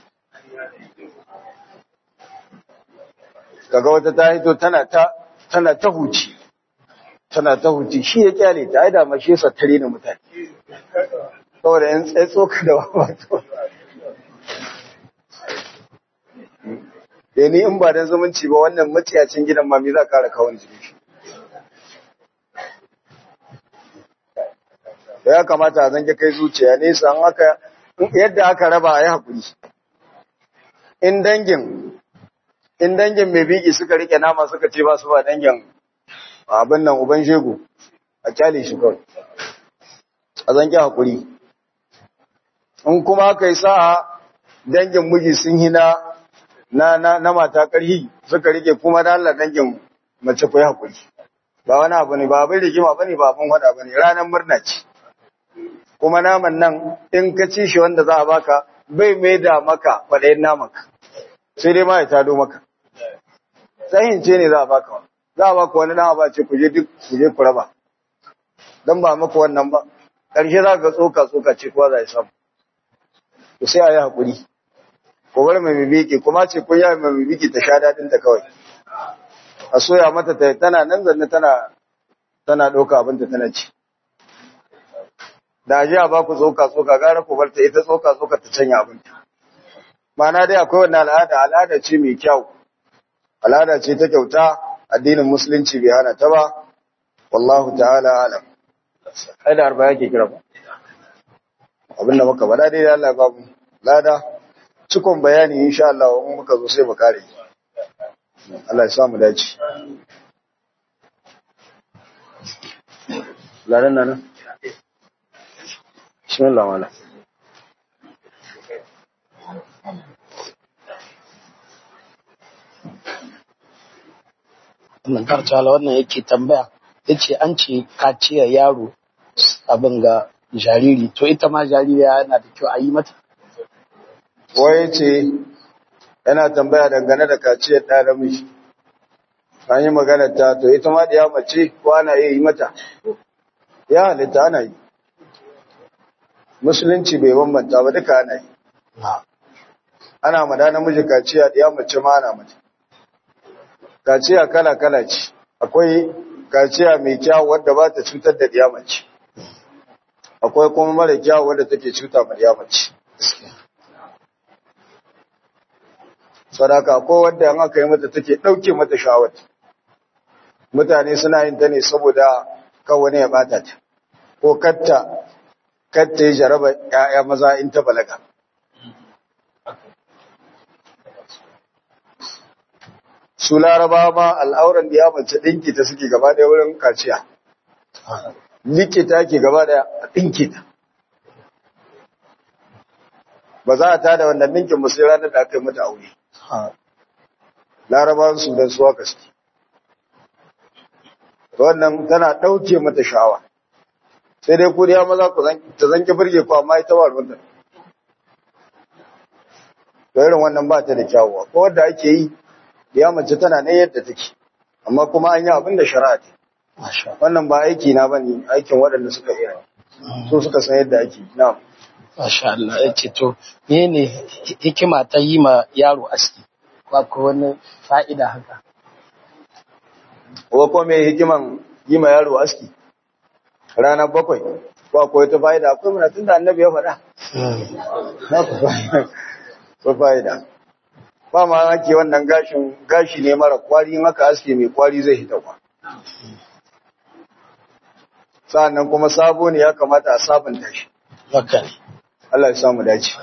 S1: kaga wata ta hito tana ta tana ta huci tana ta huci shi ya kyale ta aida ma shi sattare na mutane saboda yan tsaye tsoka da ba su da ni in ba dan zumunci ba wannan matsiyacin gidan ma me za ka kara kawon jini shi ya kamata a zange kai zuciya nesa an aka yadda aka raba a yi haƙuri in dangin in dangin mai biki suka rike nama suka ce ba su ba dangin abin nan uban shegu a kyale shi kawai a zange haƙuri in kuma aka yi sa'a dangin miji sun yi na na na mata ƙarhi suka rike kuma da Allah dangin mace ku yi haƙuri ba wani abu ne ba abin rigima ba ne ba abin wada ba ne ranar murna ce kuma naman nan in ka ci shi wanda za a baka bai mai da maka kwaɗayin namanka sai dai ma ya tado maka tsayin ce ne za a baka za a baka wani nama ba ce ku je duk ku je ku raba don ba maka wannan ba ƙarshe za ka tsoka tsoka ce kuwa za a samu to sai a yi haƙuri ko bar mai bibiki kuma ce ko ya mai bibiki ta sha daɗin ta kawai a soya mata ta tana nan zanne tana tana ɗauka abinta tana ci da aje a baku tsoka tsoka gara ku barta ita tsoka tsoka ta canya abinta ma'ana dai akwai wannan al'ada al'ada ce mai kyau al'ada ce ta kyauta addinin musulunci bai hana ta ba wallahu ta'ala alam ai da arba yake kira ba abinda muka bada dai Allah ya babu lada cikon bayani insha Allah in muka zo sai mu kare Allah ya samu dace ladan nan bismillah wala
S3: wannan kartala wannan yake tambaya yace an ce kaciyar yaro abin ga jariri to ita ma jaririya yana da kyau a yi mata
S1: waye ce yana tambaya dangane da kaciyar ɗa namiji an yi magana ta to ita ma da ya mace ko ana iya yi mata ya halitta ana yi musulunci bai bambanta ba duka ana yi ana mada namiji kaciya da ya mace ma ana mata kaciya kala-kala ce akwai kaciya mai kyau wadda ba ta cutar da ɗiya mace akwai kuma mara kyau wadda take cuta ma ɗiya mace sadaka ko wadda an aka yi mata take ɗauke mata shawar mutane suna yin ta ne saboda kawai ya bata ta ko katta katta ya jaraba ‘ya'ya maza in ta balaga su laraba ma al'auran da ya mace ɗinki ta suke gaba ɗaya wurin kaciya likita ke gaba ɗaya a ɗinki ta ba za a tada wannan ɗinkin musu ranar da aka yi mata aure larabawan su don suwa gaske wannan tana ɗauke mata sha'awa sai dai ku ya maza ku ta zanki birge ku amma ita ba ruwan da irin wannan ba ta da kyawu ko wadda ake yi ya mace tana ne yadda take amma kuma an yi abin da shari'a ce wannan ba aiki na bane aikin waɗanda suka iya so suka san yadda ake na'am
S3: Masha Allah ya ce to ne hikima ta yi ma yaro aski ko ko wani fa'ida haka
S1: ko ko me hikiman yi ma yaro aski ranar bakwai ko akwai ta fa'ida akwai muna tunda annabi ya faɗa na ku ko fa'ida ba ma ake wannan gashin gashi ne mara kwari in aka aske mai kwari zai hita kwa sa'annan kuma sabo ne ya kamata a sabunta shi
S3: haka ne
S1: Allah ya samu dace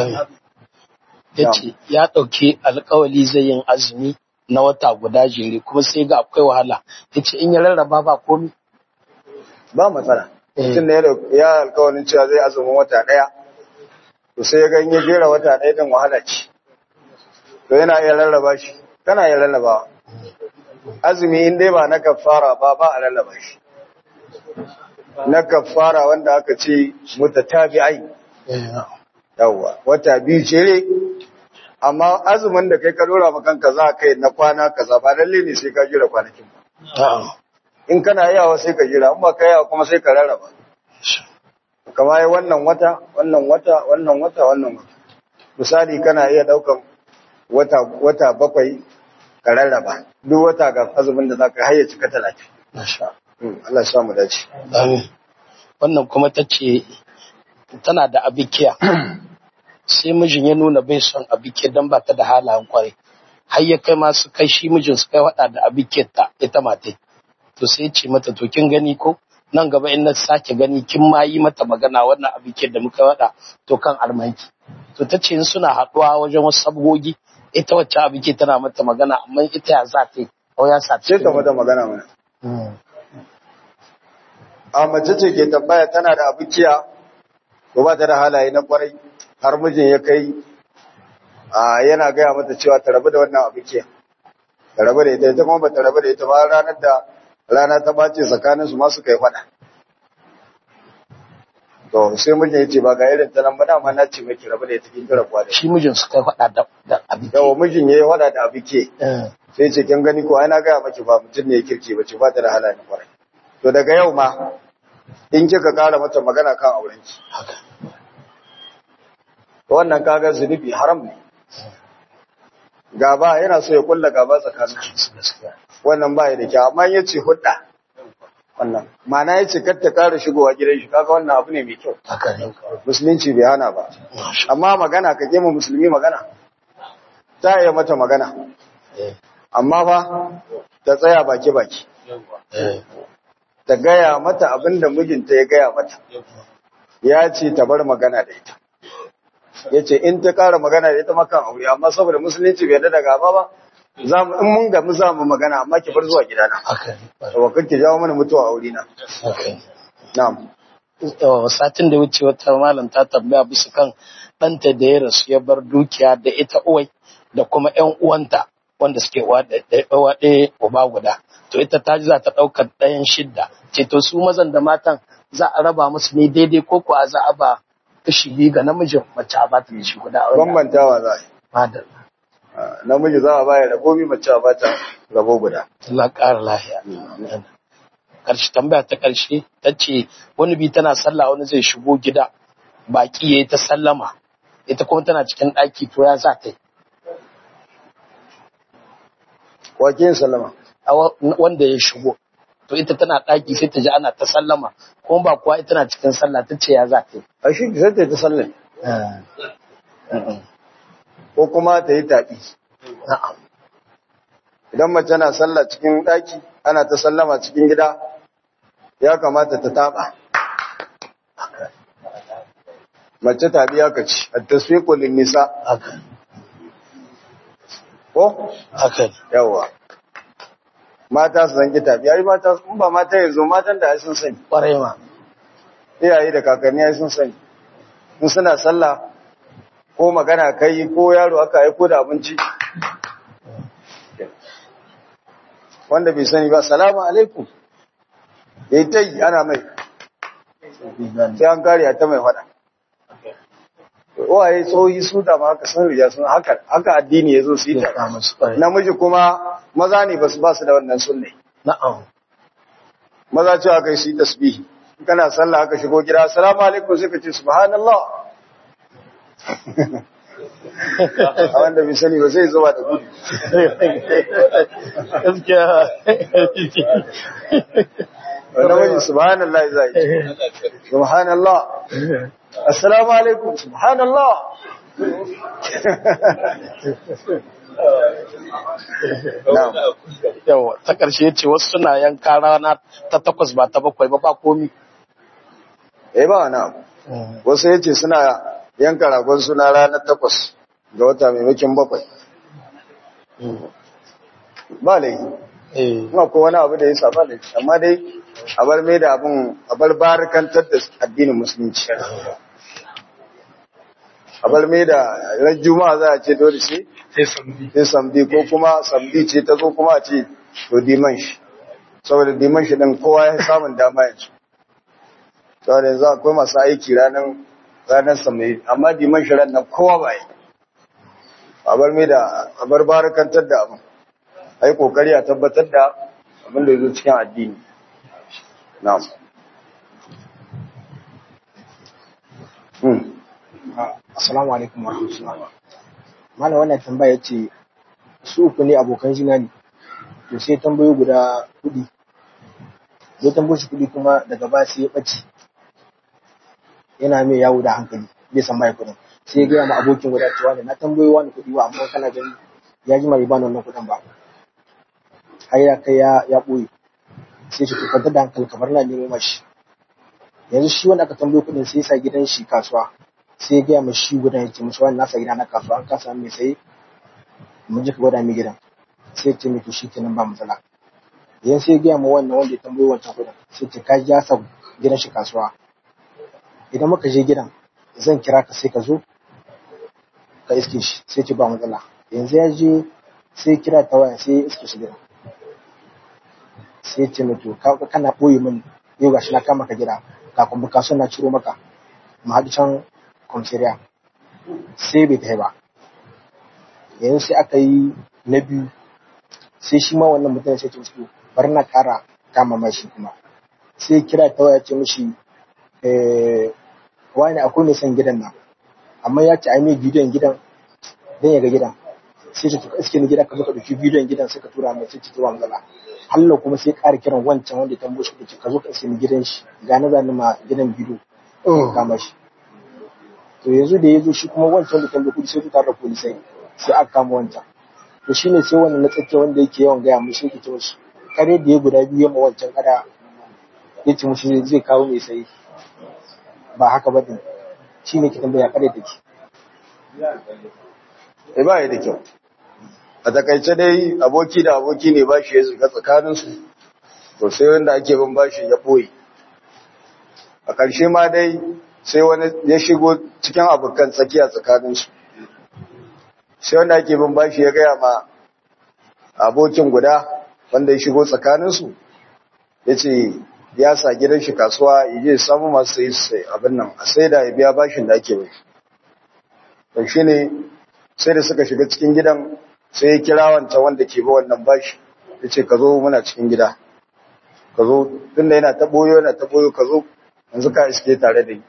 S3: ya ce ya ɗauki alkawali zai yin azumi na wata guda jere kuma sai ga akwai wahala ya ce in ya rarraba ba komi
S1: ba matsala mutum da ya alkawalin cewa zai azumin wata ɗaya to sai ya ga in ya jera wata ɗaya din wahala ce to yana iya rarraba shi kana iya rarraba azumi in dai ba na kafara ba ba a rarraba shi na kafara wanda aka ce mutatabi'ai yawwa wata biyu ce amma azumin da kai ka dora ma kanka za kai na kwana kaza ba lalle ne sai ka jira kwanakin ba in kana yawa sai ka jira in ba ka yawa kuma sai ka rarraba kama yi wannan wata wannan wata wannan wata wannan wata misali kana iya daukan wata wata bakwai ka rarraba duk wata ga azumin da zaka hayya cika 30 Allah ya sa mu dace
S3: Amin. Wannan kuma ta ce tana da abikiya. Sai mijin ya nuna bai son abikiya don ba ta da halayen kwarai. Har ya kai masu kai shi mijin su kai wada da abikiyar ta ita matai. To sai ce mata to kin gani ko nan gaba in na sake gani kin ma yi mata magana wannan abikiyar da muka wada to kan armanki. To ta ce in suna haɗuwa wajen wasu sabgogi ita wacce abikiyar tana mata magana amma ita ya za ta yi. Ko ya sa
S1: sai ka mata magana mana a mace ce ke tambaya tana da abikiya ko ba ta da halaye na kwarai har mijin ya kai a yana gaya mata cewa ta rabu da wannan abikiya ta rabu da ita ita kuma ba ta rabu da ita ba ranar da rana ta bace tsakanin su masu kai fada to sai mijin ya ce ba ga irin ta nan ba dama na ce miki rabu da ita kin kira kwa da
S3: shi mijin su kai faɗa da, da abin
S1: yawa mijin ya yi fada da abike sai ce kin gani ko ai na gaya maki ba mutum ne ya kirki ba ce ba ta da halaye na kwarai to daga yau ma in kika kara mata magana kan aurenki wannan kaga zunubi haram ne gaba yana so ya kulla gaba tsakanin wannan ba ya da kyau amma yace hudda wannan ma'ana yace kar ta kara shigowa gidan shi kaga wannan abu ne mai kyau
S3: haka ne
S1: musulunci bai hana ba amma magana ka kema musulmi magana ta iya mata magana amma fa ta tsaya baki baki ta gaya mata abin da mijinta ya gaya mata ya ce ta bar magana da ita ya ce in ta kara magana da ita makan aure amma saboda musulunci bai da gaba ba za mu in mun gamu za mu magana amma ki bar zuwa gidana
S3: haka ne
S1: to kan ki jawo mana mutuwa aure na
S3: haka ne
S1: na'am
S3: Yawa, satin da wuce wata malam ta tambaya bisa kan ɗanta da ya rasu ya bar dukiya da ita uwai da kuma ƴan uwanta wanda suke uwa ɗaya uwa ɗaya uba guda to ita ta ji za ta ɗaukar ɗayan shidda ce to su mazan da matan za a raba musu ne daidai ko kuwa za a ba kashi biyu ga namijin mace a bata da shi guda a wani
S1: bambantawa za a yi
S3: madalla
S1: Ah, namiji za a baya rabo mi mace a bata rabo guda
S3: Allah ƙara lahiya ƙarshe tambaya ta ƙarshe ta ce wani bi tana sallah wani zai shigo gida baƙi ya yi ta sallama ita kuma tana cikin ɗaki to ya za ta yi
S1: wake sallama
S3: A wa- wanda ya shigo to ita tana ɗaki sai ta ji ana ta sallama kuma ba kuwa ita na cikin sallah ta ce ya za ta yi
S1: a shi sai ta yi ta sallame
S3: Mm-mm.
S1: ko kuma ta yi taɓi
S3: Na'am.
S1: idan mace na sallah cikin ɗaki ana ta sallama cikin gida ya kamata ta taɓa mace taɓi ya kaci a tasfiƙo nisa
S3: haka
S1: ko
S3: haka ne
S1: yawa mata su zangi taɓi yayi mata in ba mata yanzu matan da ai sun sani
S3: ƙwarai ma
S1: iyaye da kakanni ai sun sani in suna sallah ko magana kai ko yaro aka aiko da abinci wanda bai sani ba salamu alaikum yayi tai ana mai sai an kare a ta mai fada waye tsohi su da ma haka sun rija sun haka haka addini yazo su yi
S3: ya
S1: ta
S3: kama su ƙwarai
S1: namiji kuma maza ne basu ba su da wannan sunne
S3: na'am
S1: maza cewa kai su yi tasbihi in kana sallah aka shigo gida assalamu alaikum sai ka ce subhanallah a wanda bai sani ba sai zuwa da gudu
S3: gaskiya
S1: wanda wani subhanallah za yi subhanallah assalamu alaikum subhanallah na'am
S3: yawa ta ƙarshe ya ce wasu suna yanka rana ta takwas ba ta bakwai ba ba komi
S1: eh ba wani abu wasu ya ce suna yanka ragon suna ranar takwas ga wata maimakon bakwai ba laifi
S3: eh
S1: kuma ko wani abu da ya saba da amma dai a bar mai da abin a bar barikantar da addinin musulunci a bar mai da ran juma'a za a ce dole sai
S3: sai sambi
S1: sai samdi ko kuma samdi ce ta zo kuma a ce to diman shi saboda diman shi din kowa ya samun dama yanzu saboda yanzu akwai masu aiki ranar ranar samdi amma diman shi ran nan kowa ba yi a bar mai da a bar barakantar da abin a yi kokari a tabbatar da abin da ya zo cikin addini na'am Hmm.
S4: Assalamu alaikum wa rahmatullah. Malam wannan tambaya ce su uku ne abokan jina ne. To sai tambayo guda kudi. Zai tambayo shi kudi kuma daga ba sai ya ɓace. Yana mai yawo da hankali bai san mai kudin. Sai ya gaya ma abokin guda cewa ne na tambayo wani kudi wa amma kana gani ya ji bai bani wannan kudin ba. Har ya kai ya ya ɓoye. Sai shi kwantar da hankali kamar na nemo mashi. Yanzu shi wanda aka tambayo kudin sai ya sa gidan shi kasuwa. sai ya gaya ma shi gudan ya ce musu wani nasa gida na kasuwa an kasa mai sai mun ji ka gwada mai gidan sai ya ce mai to shi kenan ba matsala yan sai ya gaya ma wannan wanda ya tambayi wancan kudin sai ce ka ja sa gidan shi kasuwa idan muka je gidan zan kira ka sai ka zo ka iske shi sai ce ba matsala yanzu ya je sai kira ta waya sai ya iske shi gidan sai ya ce mai to ka- kana ɓoye min yau gashi na kama ka gida kafin bukasun na ciro maka mu haɗu can kwamfiriya sai bai kai ba yanzu sai aka yi na biyu sai shi ma wannan mutum sai ce musu bari na kara kama mashi kuma sai kira ta waya ce mishi eh, wani akwai mai son gidan nan amma ya ce ai mai bidiyon gidan dan ya ga gidan sai ce to iske ni gida ka zo ka dauki bidiyon gidan sai ka tura mai sai ce to ba matsala Allah kuma sai ƙara kiran wancan wanda ya tambaye shi ce ka zo ka iske ni gidan shi ga na zani ma gidan bidiyo kama shi to yanzu da ya zo shi kuma wancan da tambaye kudi sai tare da polisai sai aka kama wancan to shine sai wannan na tsakiya wanda yake yawan gaya mushi yake ce mushi kare da ya guda biyu ma wancan kada ya ce mushi zai kawo mai sai ba haka ba din shine ke tambaya kare take
S1: Eh ba ya da kyau. A takaice dai aboki da aboki ne bashi ya shiga tsakaninsu, to sai wanda ake bin bashi ya ɓoye. A ƙarshe ma dai sai wani ya shigo cikin abokan tsakiya tsakaninsu. Sai wanda ake bin bashi ya gaya ma abokin guda wanda ya shigo tsakaninsu, ya ce ya sa gidan shi kasuwa ya je samu masu sai sai abin nan a sai da ya biya bashin da ake bai. To shi ne sai da suka shiga cikin gidan sai ya kira wancan wanda ke ba wannan bashi ya ce ka zo muna cikin gida ka zo tunda yana ta boyo yana ta boyo ka zo yanzu ka iske tare da ni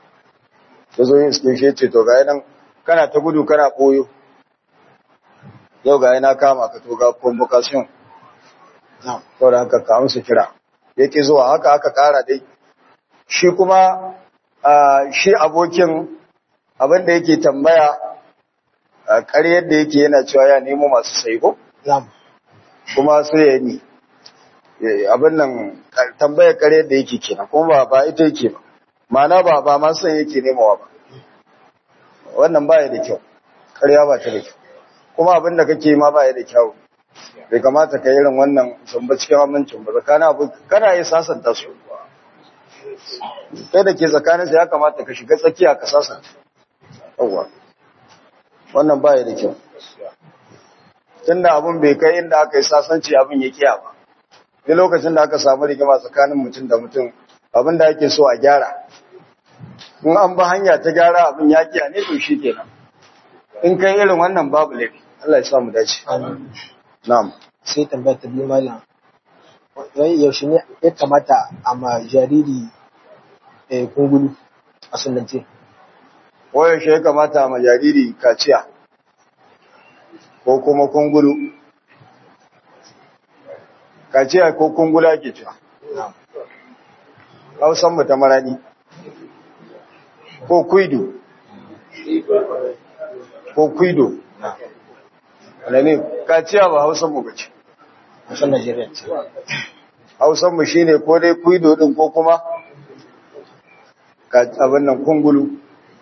S1: ya zo yin iske shi ya ce to ga nan kana ta gudu kana boyo yau ga yana kama ka to ga convocation
S4: na'am
S1: saboda haka ka amsa kira yake zuwa haka aka kara dai shi kuma ah, shi abokin abin da yake tambaya a ƙaryar da yake yana cewa ya nemo masu saiko
S4: na'am
S1: kuma sai ya ni Eh, abin nan ka- tambayar ƙaryar da yake kenan kuma ba ba ita yake ba ma'ana ba ba ma san yake nemawa ba wannan ba ya da kyau ƙarya ba ta da kyau kuma abin da kake ma ba ya da kyau bai kamata ka yi irin wannan zamba cikin amincin ba tsakanin abu kana yi sasanta su kai da ke tsakaninsa ya kamata ka shiga tsakiya ka sasanta yawwa wannan baya da kyau tunda abun bai kai inda aka yi sasanci abin ya kiya ba duk lokacin da aka samu rigima tsakanin mutum da mutum abin da ake so a gyara in an ba hanya ta gyara abin ya kiya ne to shi kenan in kai irin wannan babu laifi Allah ya sa mu dace
S4: Amin.
S1: na'am
S4: sai tambaya ta biyu malam wai yaushe ne ya kamata a ma jariri eh, kungulu a sunance
S1: wayan shi ya kamata ma jariri kaciya ko kuma kungulu kaciya ko kungula ke cewa
S4: na'am
S1: hausan mu ta marani ko kuido ko kuido wanda ne kaciya ba hausan mu bace
S4: a san Najeriya ce
S1: hausan mu shine ko dai kuido din ko kuma ka abin nan kungulu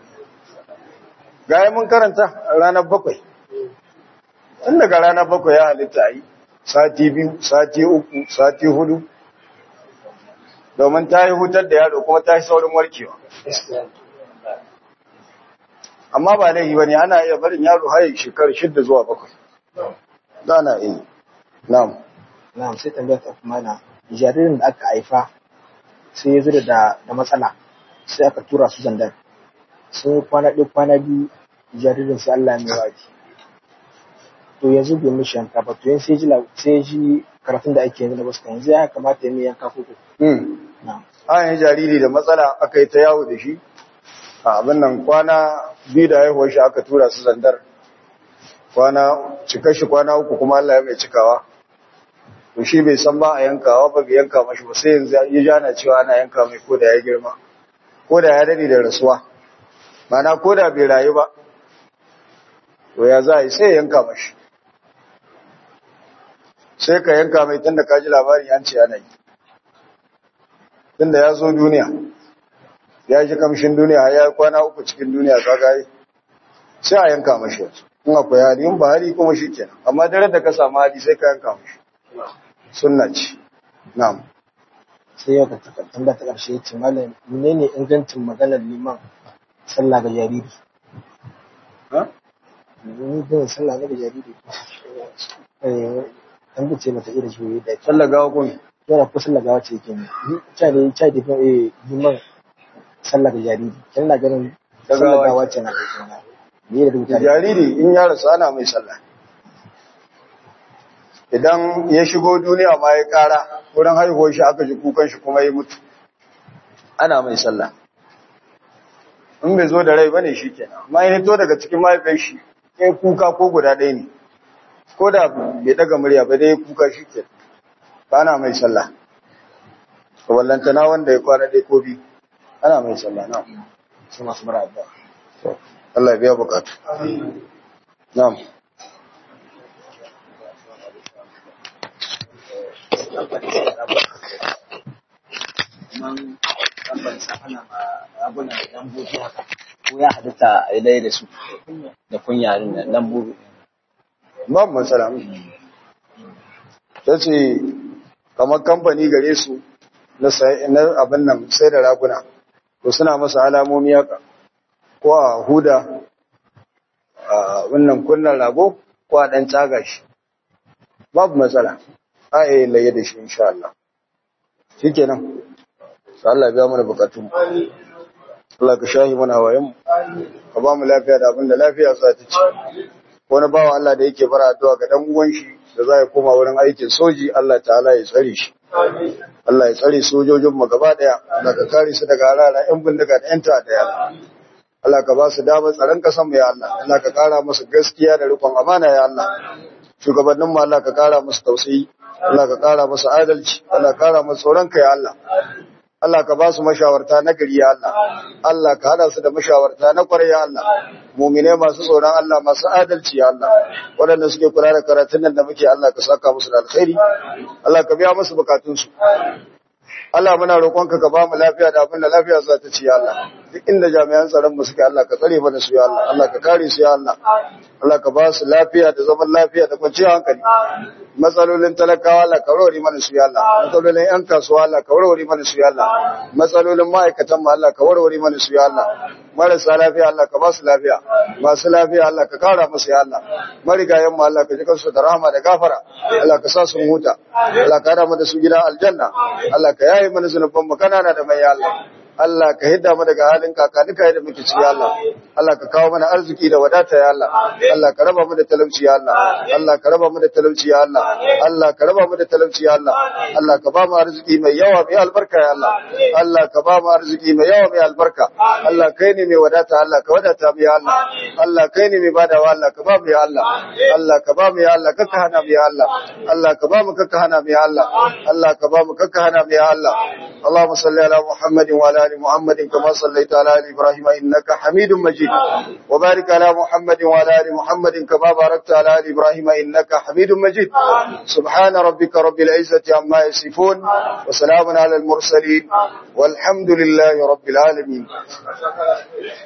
S1: gaya mun karanta ranar bakwai tun daga ranar bakwai ya halitta a yi sati biyu sati uku sati hudu domin ta yi hutar da yaro kuma ta yi saurin warkewa amma ba laifi bane ana iya barin yaro har shekaru shidda zuwa bakwai da na iya na'am
S4: na'am sai tambaya ta kuma na jaririn da aka haifa sai ya zo da da matsala sai aka tura su zandar sai kwana ɗaya kwana biyu jaririn sai Allah ya mai waji to yanzu bai mishi yanka ba to yanzu sai ji la- sai ji karatun da ake yanzu da wasu yanzu ya kamata ya mai yanka ko ko
S1: hmm.
S4: na'am
S1: an yi jariri da matsala aka yi ta yawo da shi a abin nan kwana biyu da haihuwar shi aka tura su zandar kwana cika shi kwana uku kuma Allah ya mai cikawa to shi bai san ba a yankawa ba bai yanka mashi ba sai yanzu ya jana cewa ana yanka mai ko da ya girma ko da ya dade da rasuwa mana ko da bai rayu ba to ya za a yi sai ya yanka mashi sai ka yanka mai tunda ka ji labarin an ce ana yi tunda ya zo duniya ya ji kamshin duniya ya yi kwana uku cikin duniya kaga yi sai a yanka mashi yanzu in akwai hali in ba hali kuma shi kenan amma dare da ka samu hali sai ka yanka mashi sunna ce na'am
S4: sai yau ka taka- tambaya ta ƙarshe ya ce malam menene ingancin maganar liman sallah ga jariri
S1: ha
S4: ni bin sallah ne ga jariri eh an bice mata irin shi da ke
S1: sallar gawa kun
S4: yana ko sallah gawa ce yake ne cha ne cha da eh liman sallah ga jariri kin na ganin
S1: Ta
S4: sallah
S1: gawa
S4: gawa ce na kai kana ne da rubuta
S1: jariri in ya rasu ana mai sallah idan ya shigo duniya ma ya kara wurin haihuwar shi aka ji kukan shi kuma ya mutu ana mai sallah in bai zo da rai bane shi kenan amma ya hito daga cikin mahaifiyar shi ya kuka ko guda ɗaya ne ko da bai daga murya ba dai ya kuka shi kenan ba ana mai sallah to wallantana wanda ya kwana dai ko biyu ana mai sallah na
S4: sai masu bara addu'a
S1: Allah ya biya bukatu na'am
S5: kaman lambar sa ana ma ragunan lambobi haka ko ya halitta a yi da su da kunyarin da lambobi
S1: babu matsala ta ce kamar kamfani gare su na sai- na abin nan sai da raguna to suna masa alamomi haka ko a huda a wannan kunnan rago ko a ɗan tsaga shi babu matsala a yi laye da shi insha Allah shi kenan Sa Allah biya mana bukatun Allah ka shahi mana hawayen ka ba mu lafiya da abin da lafiya za ta ci wani bawa Allah da yake bara addu'a ga dan uwan shi da za ya koma wurin aikin soji Allah ta'ala ya tsare shi Allah ya tsare sojojin mu gaba daya Allah ka kare su daga harara yan bindiga da yan ta'adda ya Allah Allah ka ba su damar tsaron kasan mu ya Allah Allah ka kara musu gaskiya da rikon amana ya Allah shugabannin mu Allah ka kara musu tausayi Allah ka kara musu adalci Allah ka kara musu tsoron ka ya Allah Allah ka ba su mashawarta na gari ya Allah Allah ka hada su da mashawarta na kwarai ya Allah mumine masu tsoron Allah masu adalci ya Allah waɗanda suke kula da karatun nan da muke Allah ka saka musu da alkhairi Allah ka biya musu bukatunsu Allah muna roƙonka ka ba mu lafiya da abin da lafiya za ta ci ya Allah duk inda jami'an tsaron mu suke Allah ka tsare mana su ya Allah Allah ka kare su ya Allah Allah ka ba su lafiya da zaman lafiya da kwanciyar hankali matsalolin talakawa Allah ka warware mana su ya Allah matsalolin yan kasuwa Allah ka warware mana su ya Allah matsalolin ma'aikatan mu Allah ka warware mana su ya Allah marasa lafiya Allah ka ba su lafiya masu lafiya Allah ka kara musu ya Allah marigayen mu Allah ka ji kansu da rahama da gafara Allah ka sa su huta Allah ka hada mu da su gidan aljanna Allah ka yaye mana zunuban mu kanana da mai ya Allah Allah ka hidda mu daga halin kakanika da muke ci ya Allah Allah ka kawo mana arziki da wadata ya Allah Allah ka raba mu da talauci ya Allah Allah ka raba mu da talauci ya Allah Allah ka raba mu da talauci ya Allah Allah ka ba mu arziki mai yawa mai albarka ya Allah Allah ka ba mu arziki mai yawa mai albarka Allah kai ne mai wadata Allah ka wadata mu ya Allah Allah kai ne mai badawa Allah ka ba mu ya Allah Allah ka ba mu ya Allah kakka hana mu ya Allah Allah ka ba mu kakka hana mu ya Allah Allah ka ba mu kakka hana mu ya Allah اللهم صل على محمد وعلى ال محمد كما صليت على ال ابراهيم انك حميد مجيد وبارك على محمد وعلى ال محمد كما باركت على ال ابراهيم انك حميد مجيد سبحان ربك رب العزه عما يصفون وسلام على المرسلين والحمد لله رب العالمين